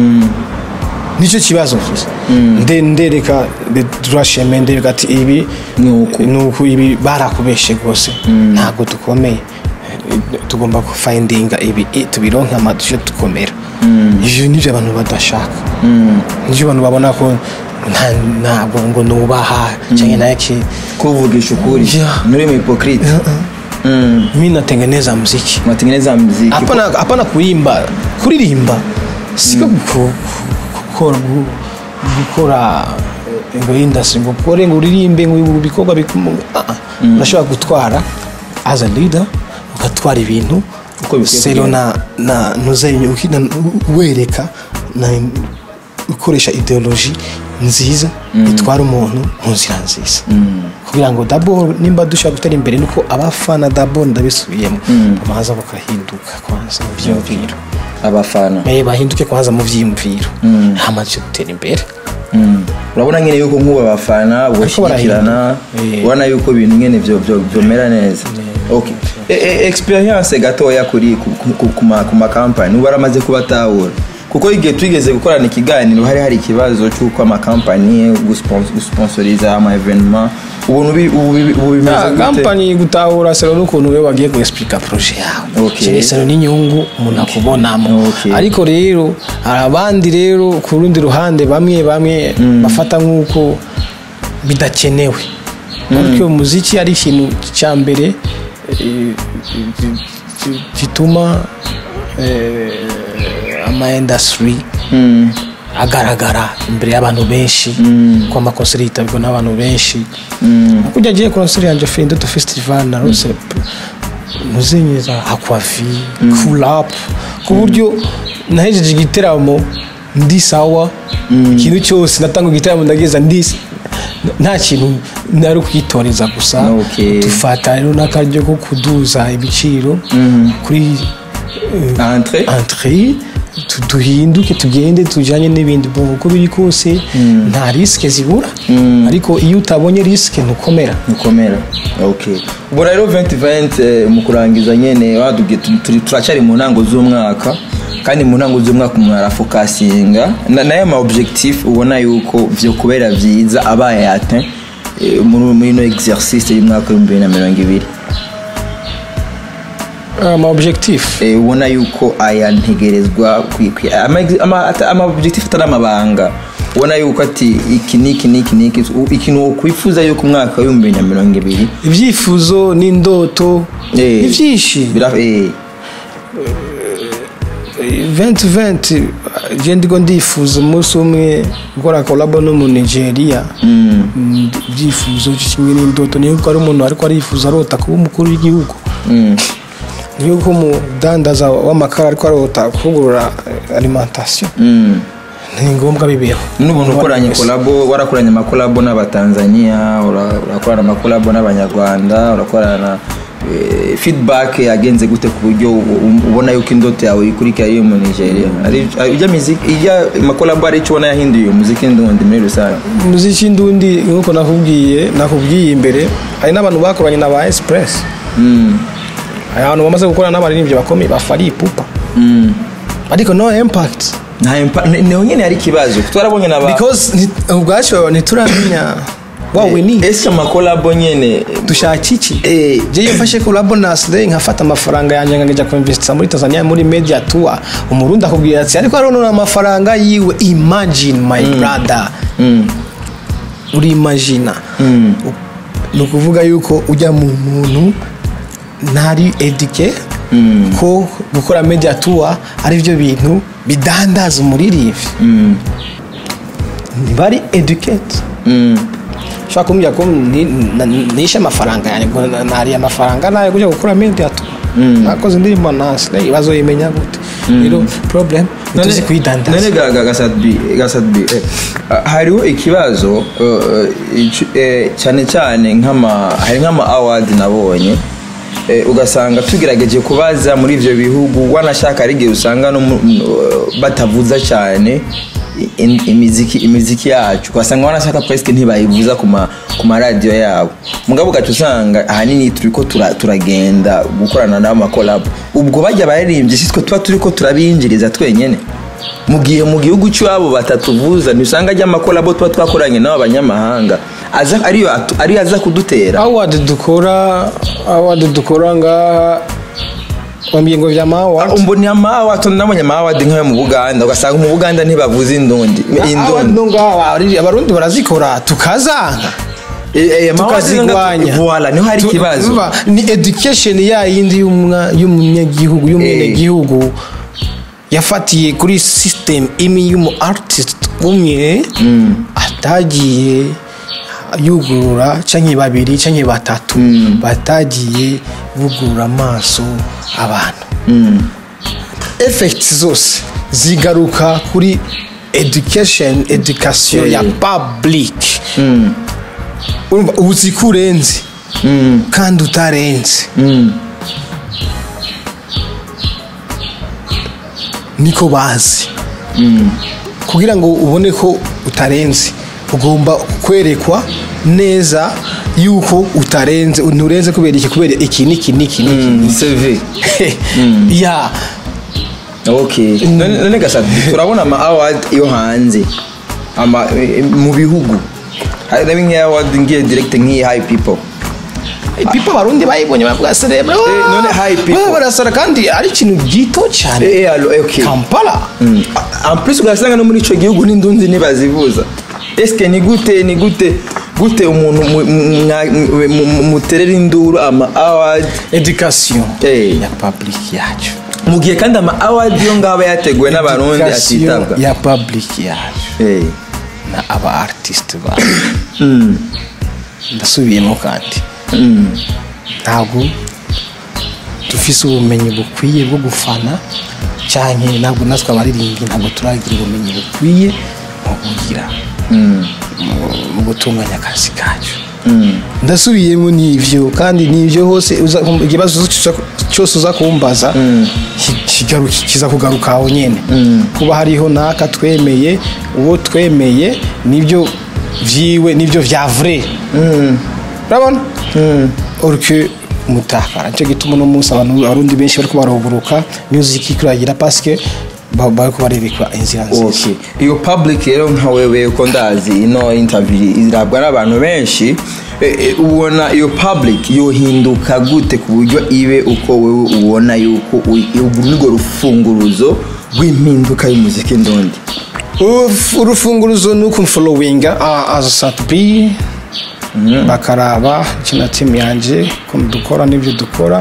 nicyo kibazo gusa nde ndereka turasheme ndereka ati ibi Nuku. nuku ibi barakubeshe rwose ntabwo dukomeye tugomba gufayindinga ibi i- tubironke amadushe dukomera ivyo nivyo abantu badashaka nivyo abantu babona ko nta- ntabwo ngo nubaha cyangwa naki kuvugisha ukuri Yeah. nuri mu hypocrite Mm. mi natengeneza muziki unatengeneza muziki hapana hapana kuimba kuririmba siko guko- gukora gu- gukora eh, ngo industry ngo ukore ngo uririmbe ngo ibi bikorwa bikum- ah, ah. urashobora gutwara as a leader ugatwara ibintu Uko bikwiye sero kugenda. na na nuzenye ukina wereka na ukoresha ideology nziza itwara umuntu mu nzira nziza kugira ngo dabo nimba dushaka gutera imbere nuko abafana dabo ndabisubiyemo babanza bakahinduka kwanza mu byiyumviro abafana Eh, bahinduke kwanza mu byiyumviro hamaze gutera imbere Mm. urabona nyine yuko nk'ubu abafana bashyigikirana barahinduka. Eh. ubona yuko ibintu nyine byo byo byomera neza okay E- e- experience gatoya kuri ku- ku- ku- ku ma- ku makampani ubu baramaze kubatahura kuko igihe twigeze gukorana ikiganiro hari hari ikibazo cy'uko amakampani guspons- gusponsoriza ama evenement ubuntu bi- ubu bi- ubu bimeze gute kampani gutahura sero n'ukuntu we wagiye guexplica projet yawe Okay. Kiri sero n'inyungu umuntu akubonamo Okay. ariko rero hari abandi rero ku rundi ruhande bamwe bamwe bafata nk'uko bidakenewe ariko uyu muziki ari ikintu cya mbere eh, gituma eh, ama industry Mm. agaragara imbere y'abantu benshi ko amakonseri yitabirwa n'abantu benshi Mm. kujya agiye konseri yanjye Ferindoto Festival na Rose muzenyeza Aquavi Cool Up ku buryo nahejeje igiteramo ndi sawa ikintu cyose natanga igitaramo ndageza ndi nta kintu nari kwitoreza gusa Okay. dufata rero n'akaryo ko kuduza ibiciro kuri entre entre tu- duhinduke tugende tujyanye n'ibindi bo uko biri kose nta risike zibura ariko iyo utabonye risike ntukomera mukomera okay ubwo rero 2020 eh, mu kurangiza nyene wadubwiye tu- turi- turacyari mu ntango z'umwaka kandi mu ntango z'umwaka umuntu arafokasinga Na- nayo ma objectif ubona yuko vyo kubera vyiza abaye yatin muri muri no exercice y'umwaka w'ibihumbi bibiri na mirongo ibiri ama objectif Eh, ubona yuko aya ntegerezwa kwi- kwi- ama ama- ata- ama objectif atari amabanga ubona yuko ati iki niki niki niki u- ikintu wokwifuza yuko umwaka w'ibihumbi bibiri na mirongo ibiri ibyifuzo n'indoto Eh, ni byinshi bira- eh, 2020 je ndigo ndifuza umunsi umwe gukora kolabo no mu nigeria Mm, ibyifuzo kimwe n'indoto niyo ko ari umuntu ariko arifuza arota kuba umukuru w'igihugu mm, niyo ko umudandaza w'amakara ariko arota kuvugurura eh, alimentation mm. ni ngombwa bibeho n'ubuntu ukoranye kolabo warakoranye amakolabo n'abatanzania ura- urakorana amakolabo n'abanyarwanda urakorana eh, feedback yagenze gute ku buryo u- u- ubona yuko indoto yawe ikurikira iyo mu nigeria Ari- ari- ijya muziki ijya amakolabo hari icyo ubona yahinduye umuziki ndundi muri rusange umuziki ndundi nk'uko nakubwiye nakubwiye imbere hari n'abantu bakoranye na ba express Mm, hari abantu bamaze gukorana n'abaririmbyi bakomeye ba fari ipupa mm. ariko no impact nta impa- ni- niho nyine hari ikibazo twarabonye na ba because nti- ubwacu ntituramenya wawe ni ese amakolabo nyine dushaka iki eh, je iyo mfashe kolabo na Slay nkafata amafaranga yanjye nkajya kuinvestisa muri Tanzania muri media tour umurundi akubwira ati ariko hariho amafaranga yiwe imagine my brother mm, uri imagina mm, ni ukuvuga yuko ujya mu muntu ntari edike mm, ko gukora media tour ari byo bintu bidandaza umuririmbyi mm, ntibari educate mm. ushobora kumbwira ko ni- na- nishe amafaranga yanjye ngo na- nariye amafaranga nayo kujya gukora media tour nakoze indirimbo na Slay bazoyimenya gute rero problem ntituzi kuyidandaza none ga- ga- gasadbi gasadbi eh, ah, hariho ikibazo eh, icu- eh, cyane cyane nk'ama hari nk'ama award nabonye eh, ugasanga tugerageje kubaza muri ivyo bihugu wanashaka ari igihe usanga no mu- mu- batavuza cyane i- imiziki imiziki yacu ugasanga wanashaka presque ntibayivuza ku ma ku maradiyo yabo mugabo ugaca usanga ahanini turiko tura- turagenda gukorana n'amakolabo ubwo bajya baririmbye si twe tuba turiko turabinjiriza twenyene mu gihe mu gihugu cy'iwabo batatuvuza ntisanga ajya amakolabo tuba twakoranye n'abo banyamahanga aza ariyo atu- ariyo aza kudutera award dukora award dukora ngaha wambwiye ngo vya award mbona amawadi nabonye amawadi nk'ayo mu buganda ugasanga mu buganda ntibavuza indundi award indundi no ngaha abari- abarundi barazikora tukazanga Eh, eh, amawadi tukazigwanya voila niho hari Tu- ikibazo umva, ni education ya yindi y'umwa- y'umunyagihugu y'umwenegihugu yafatiye kuri system imwe y'umu artist umwe atagiye yugurura canke babiri canke batatu batagiye bugurura amaso abantu Mm. effect zose zigaruka kuri education education ya public Mm. urumva ubu uzi ko urenze Mm. kandi utarenze Mm. niko bazi Mm. kugira ngo ubone ko utarenze ugomba kwerekwa neza yuko utarenze nturenze kubera iki kubera iki niki niki niki Mm. CV ya okay none none gasatu turabona ama award yo hanze ama eh, mu bihugu hari na bimwe award ngiye direct nk'iyi high people pipo abarundi bayibonye bavuga cerebro none high people. barasara kandi ari ikintu gito cyane eh eh alo eh, okay kampala Mm. en plus ugasanga no muri ico gihugu n'indundi ntibazivuza eske ni gute ni gute gute umuntu mu- mu- mwa- mu- mu- muterera induru ama award education Eh. ya public yacu mu gihe kandi ama award yo ngaba yateguwe n'abarundi Education atitabwa ya public yacu Eh. na aba artist ba Mm. ndasubiyemo kandi Mm. ntabwo dufise ubumenyi bukwiye bwo gufana cyane ntabwo natwe abaririmbyi ntabwo turagira ubumenyi bukwiye mu kugira mu- mu gutunganya akazi kacu ndasubiyemo n'ibyo kandi n'ibyo hose uza- ikibazo cyose- cyose uza kumbaza ki- kigaru- kiza kugaruka aho nyine kuba hariho n'aka twemeye uwo twemeye nibyo byiwe nibyo vya vrai urabona orike mutakara nicyo gituma uno munsi abantu abarundi benshi bariko baruhuruka music ikuragira paske ba- bariko barerekwa inzira nziza Okay. iyo public rero nka wewe uko ndazi ino interview irabwa n'abantu benshi eh, eh, ubona iyo public yohinduka gute ku buryo ibe uko wewe ubona yuko urwo rufunguruzo rw'impinduka y'umuziki ndondi Uf- urufunguruzo ni ukumfolowinga as a sat b bakaraba kina timu yanjye ukuntu dukora n'ibyo dukora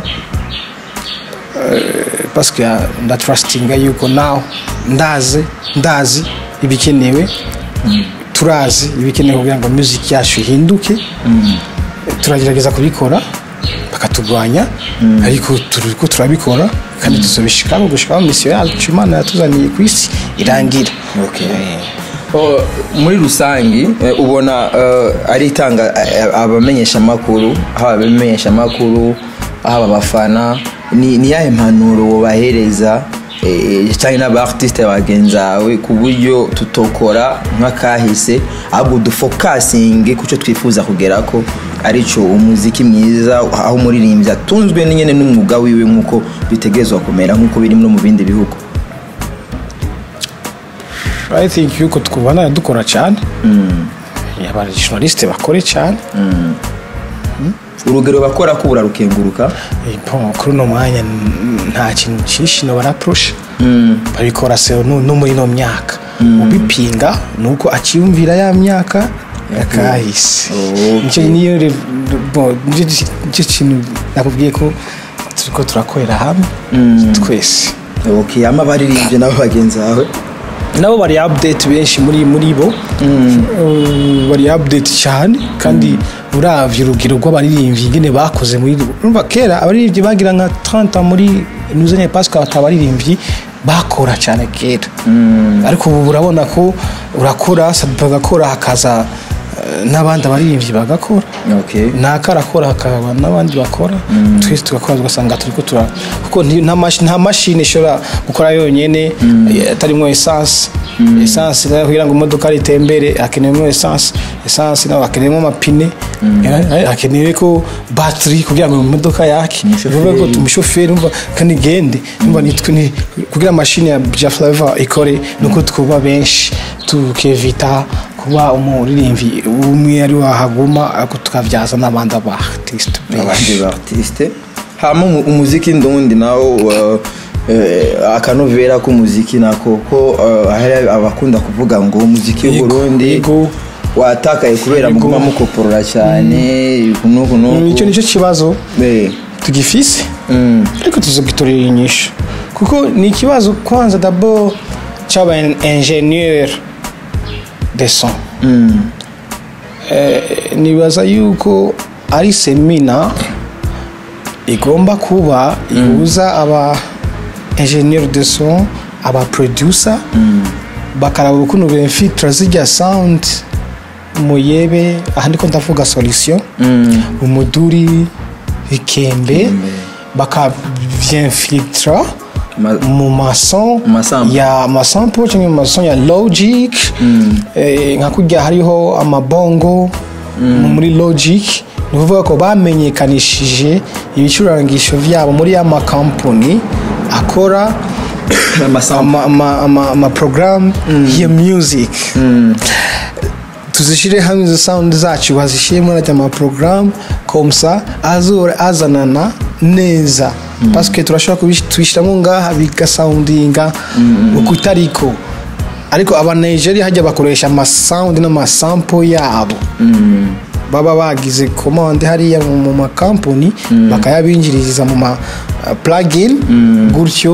Eh, paske ndatrustinga yuko nawe ndazi ndazi ibikenewe turazi ibikenewe kugira ngo music yacu ihinduke turagerageza kubikora bakatugwanya ariko turiko turabikora kandi tuzobishikamo gushikaho misiyo yacu imana yatuzaniye ku isi irangira Okay. Oh, muri rusangi eh, ubona eh, ari itanga eh, abamenyeshamakuru haba abamenyeshamakuru haba abafana ni ni yahe mpanuro wobahereza eh, cyangwa n'abaartiste bagenzi bawe ku buryo tutokora nk'akahise ahubwo dufokasinge ku cyo twifuza kugera ko aricyo umuziki mwiza aho umuririmbyi atunzwe n'inyene n'umwuga wiwe nk'uko bitegerezwa kumera nk'uko biri no mu bindi bihugu i think yuko twubana dukora cyane abajournaliste bakore cyane urugero bakora ko burarukenguruka Eh, bon, kuri uno mwanya n- nta kintu cyinshi no barapurusha babikora se no no muri ino myaka ubipinga ni uko akiyumvira ya myaka yakahise Okay. nicyo niyo re- bon, nicyo nicyo kintu nakubwiye ko turiko turakorera hamwe twese okay ama baririmbye nabo bagenzi bawe nabo bari update benshi muri muri bo Uh, bari update cyane kandi uravye urugero rw'abaririmbyi ingene bakoze muri urumva kera abaririmbyi bagira nka 30 muri nuzanye Pascal atabaririmbyi bakora cyane kera ariko ubu urabona ko urakora bagakora hakaza eh, n'abandi abaririmbyi bagakora okay naka arakora hakaba n'abandi bakora twese tugakora tugasanga turi tura kuko nti- nta mashi- nta mashini ishobora gukora yonyine eh, atarimo esanse esanse nayo kugira ngo imodoka ritembere hakenewemo esanse esanse nayo hakenewemo amapine eh, hakenewe ko batiri kugira ngo imodoka yake bivuga ko umushoferi umva kandi igende umva nitwe ni kugira mashini ya ja flavor ikore nuko twuba benshi tukevita kuba umuririmbyi umwe ari wahaguma ariko tukabyaza n'abandi aba artiste abandi ba artiste hama umu- umuziki ndundi nawo uh, eh, akanovera k'umuziki nako ko uh, hari abakunda kuvuga ngo umuziki Yego, w'uburundi yego. watakaye kubera Yego. muguma mukoporora cyane nuku nuku icyo nicyo kibazo Eh, tugifise mm, ariko tuzogitorera inyishu kuko ni ikibazo kwanza dabo cy'aba ingenieur de son mm, Eh, nibaza yuko ari semina igomba kuba ihuza aba ingenieur de son aba producer bakaraba ukuntu benfitra zijya sound muyebe aha ndiko ndavuga solution mm, umuduri ikembe bakabyinfiltra Ma- mu mason Mu masample. ya masample cyangwa mu mason ya logic eh, nka kurya hariho amabongo mu- muri logic ni ukuvuga ko bamenyekanishije ibicurangisho byabo muri ya makampani akora amasample. ama, ama, ama, ama program ya music tuzishyire hamwe izo sound zacu bazishyire muri aya maporogaramu komsa azora azanana neza pasike turashobora kubishyiramo ngaha bigasawundinga uko itariko ariko aba nigeria hajya bakoresha amasawundi n'amasampo yabo baba bagize komande hariya mu mu makampani bakayabinjiriza mu ma plugin gutyo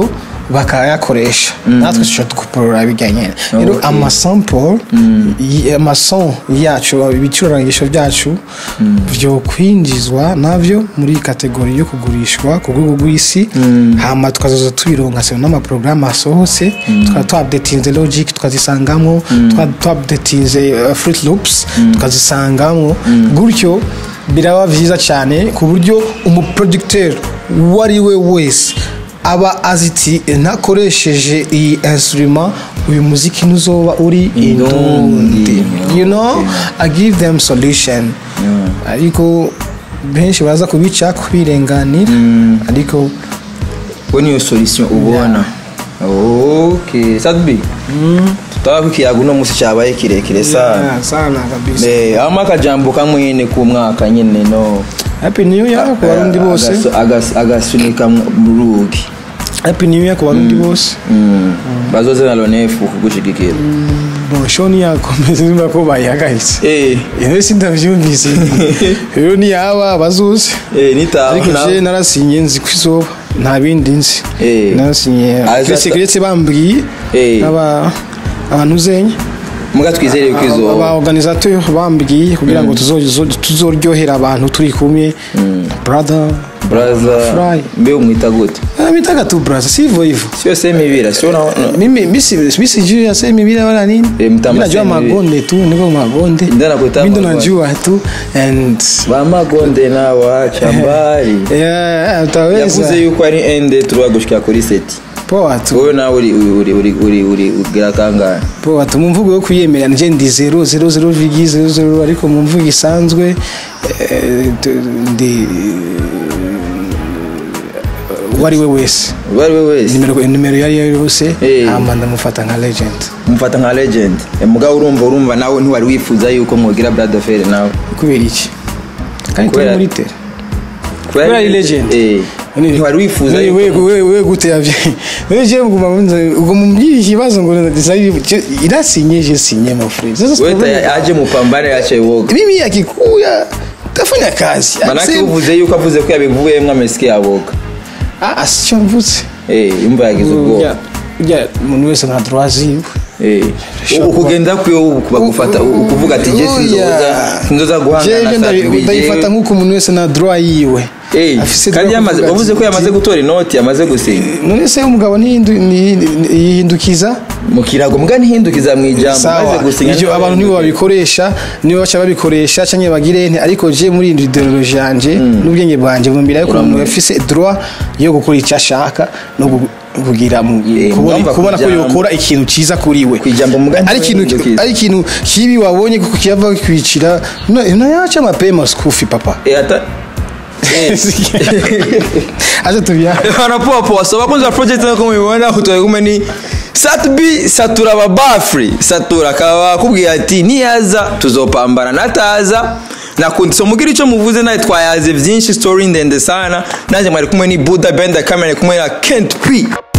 bakayakoresha natwe dushobora dukuporora bijyanye rero Okay. amasample y- amason yacu ibicurangisho byacu byo kwinjizwa nabyo muri kategori yo kugurishwa ku rwego rw'isi hama tukazoza tubironka se n'amaporogaramu asohotse tukaba twabdetinze logic tukazisangamo tukaba twabdetinze uh, fruit loops tukazisangamo gutyo biraba byiza cyane ku buryo umuproducteur uwo ari we wese aba aziti ntakoresheje iyi instrument uyu muziki ntuzoba uri indundi you know i give them solution ariko benshi baza kubica kubirenganira ariko we niyo solution ubona ok sadbi tutaba kukiyaga uno munsi cyabaye kirekire sana Ah, sana kabisa Eh, hama akajambo kamwe nyine ku mwaka nyine no happy new year ku barundi bose Agasu- agas- agasunika mu rugi happy new year ku barundi bose Mm. bazoze na lonefu kugushigikira bon shoni yakomeza niba ko bayihagaritse Eh, iyo sindabyumvise rero niyaba bazuze eh, nitaho ariko na- je narasinye nzi ko izoba nta bindi nzi Eh. narasinye Aza- keretse keretse bambwiye Eh. aba abantu uzenya muga twizere ko aba izoba organisateur bambwiye kugira ngo tuzo- tuzoryohera abantu turi kumwe brother braza Fry. mbe umwita gute bitaga tu brother sivyo hivyo sio semibira sio na na- mimi misi misi juu ya sema bila wala nini Eh, mtama mimi najua sema hivi. magonde tu niko magonde Ndio nakuita mimi ndo magonde. najua tu and bamagonde nawaca mbari yeah utaweza yavuze yuko ari ende turuwa gushika kuri seti poa tu wowe nawe uri uri uri uri uri ugira kangahe poa tu mu mvugo yo kwiyemera nje ndi 0 0 0 vigi 0 0 ariko mu mvugo isanzwe eh, tu- ndi uwo ari we wese uwo ari we wese nimero nimero yari yo yose Eh. hama ndamufata nka legend mufata nka legend Eh, mugabo urumva urumva nawe ntiwari wifuza yuko mwogira brother fere nawe kubera iki kandi turi Kubera- muri tere Kubera ari legend. eh ntiwari wifuza we yuko we we we gute yavye we je nguma munze ubwo mumbyi ikibazo ngo ndasari irasinye je sinye my friend sasa wewe sitabona- ta- aje mupambane yache woga mimi akikuya tafanya kazi manake Ase- uvuze yuko avuze ko yabivuyemo amesike aboga ah asicyo mvutse eh yumva yagize ubwoba Urya- urya umuntu wese nka droit ziwe eh ukugenda kwiyo bagufata ukuvuga ati je sinzoza sinzoza jeje guhangana ndabi- ndayifata sa nk'uko umuntu wese na droit yiwe eh Afise kandi droit yamaze kuvuga bavuze ko ati- yamaze gutora inoti yamaze gusinya none se umugabo ntihindu- nti- nti- yihindukiza mu kirago mbwa ntihindukiza mu ijambo maze sawa gusinya ibyo abantu nibo babikoresha nibo baca babikoresha cyangwa bagire nti ariko je muri iyi ideology yanje n'ubwenge bwanjye bumbira yuko umuntu afise droit yo gukora icyo ashaka no gu- kugira mu- Eh, kubona mwumva kubona ko kwijambo. yokora ikintu cyiza kuri we Kwijambo mugani ari ikintu ntihindukiza. ari ikintu kibi wabonye kuko kiyava kwicira nayaca mapema skufi papa eh ata acha tubia wanapoa poa so bakunzi ba project nko mubibona utoye kumwe ni Satbi satura babafri satura akaba akubwiye ati niyaza tuzopambana nataza nakundi so mugira icyo muvuze nawe twayaze byinshi story ndende sana nanjye mwari kumwe ni Buddha Benda kamera kumwe na Kent P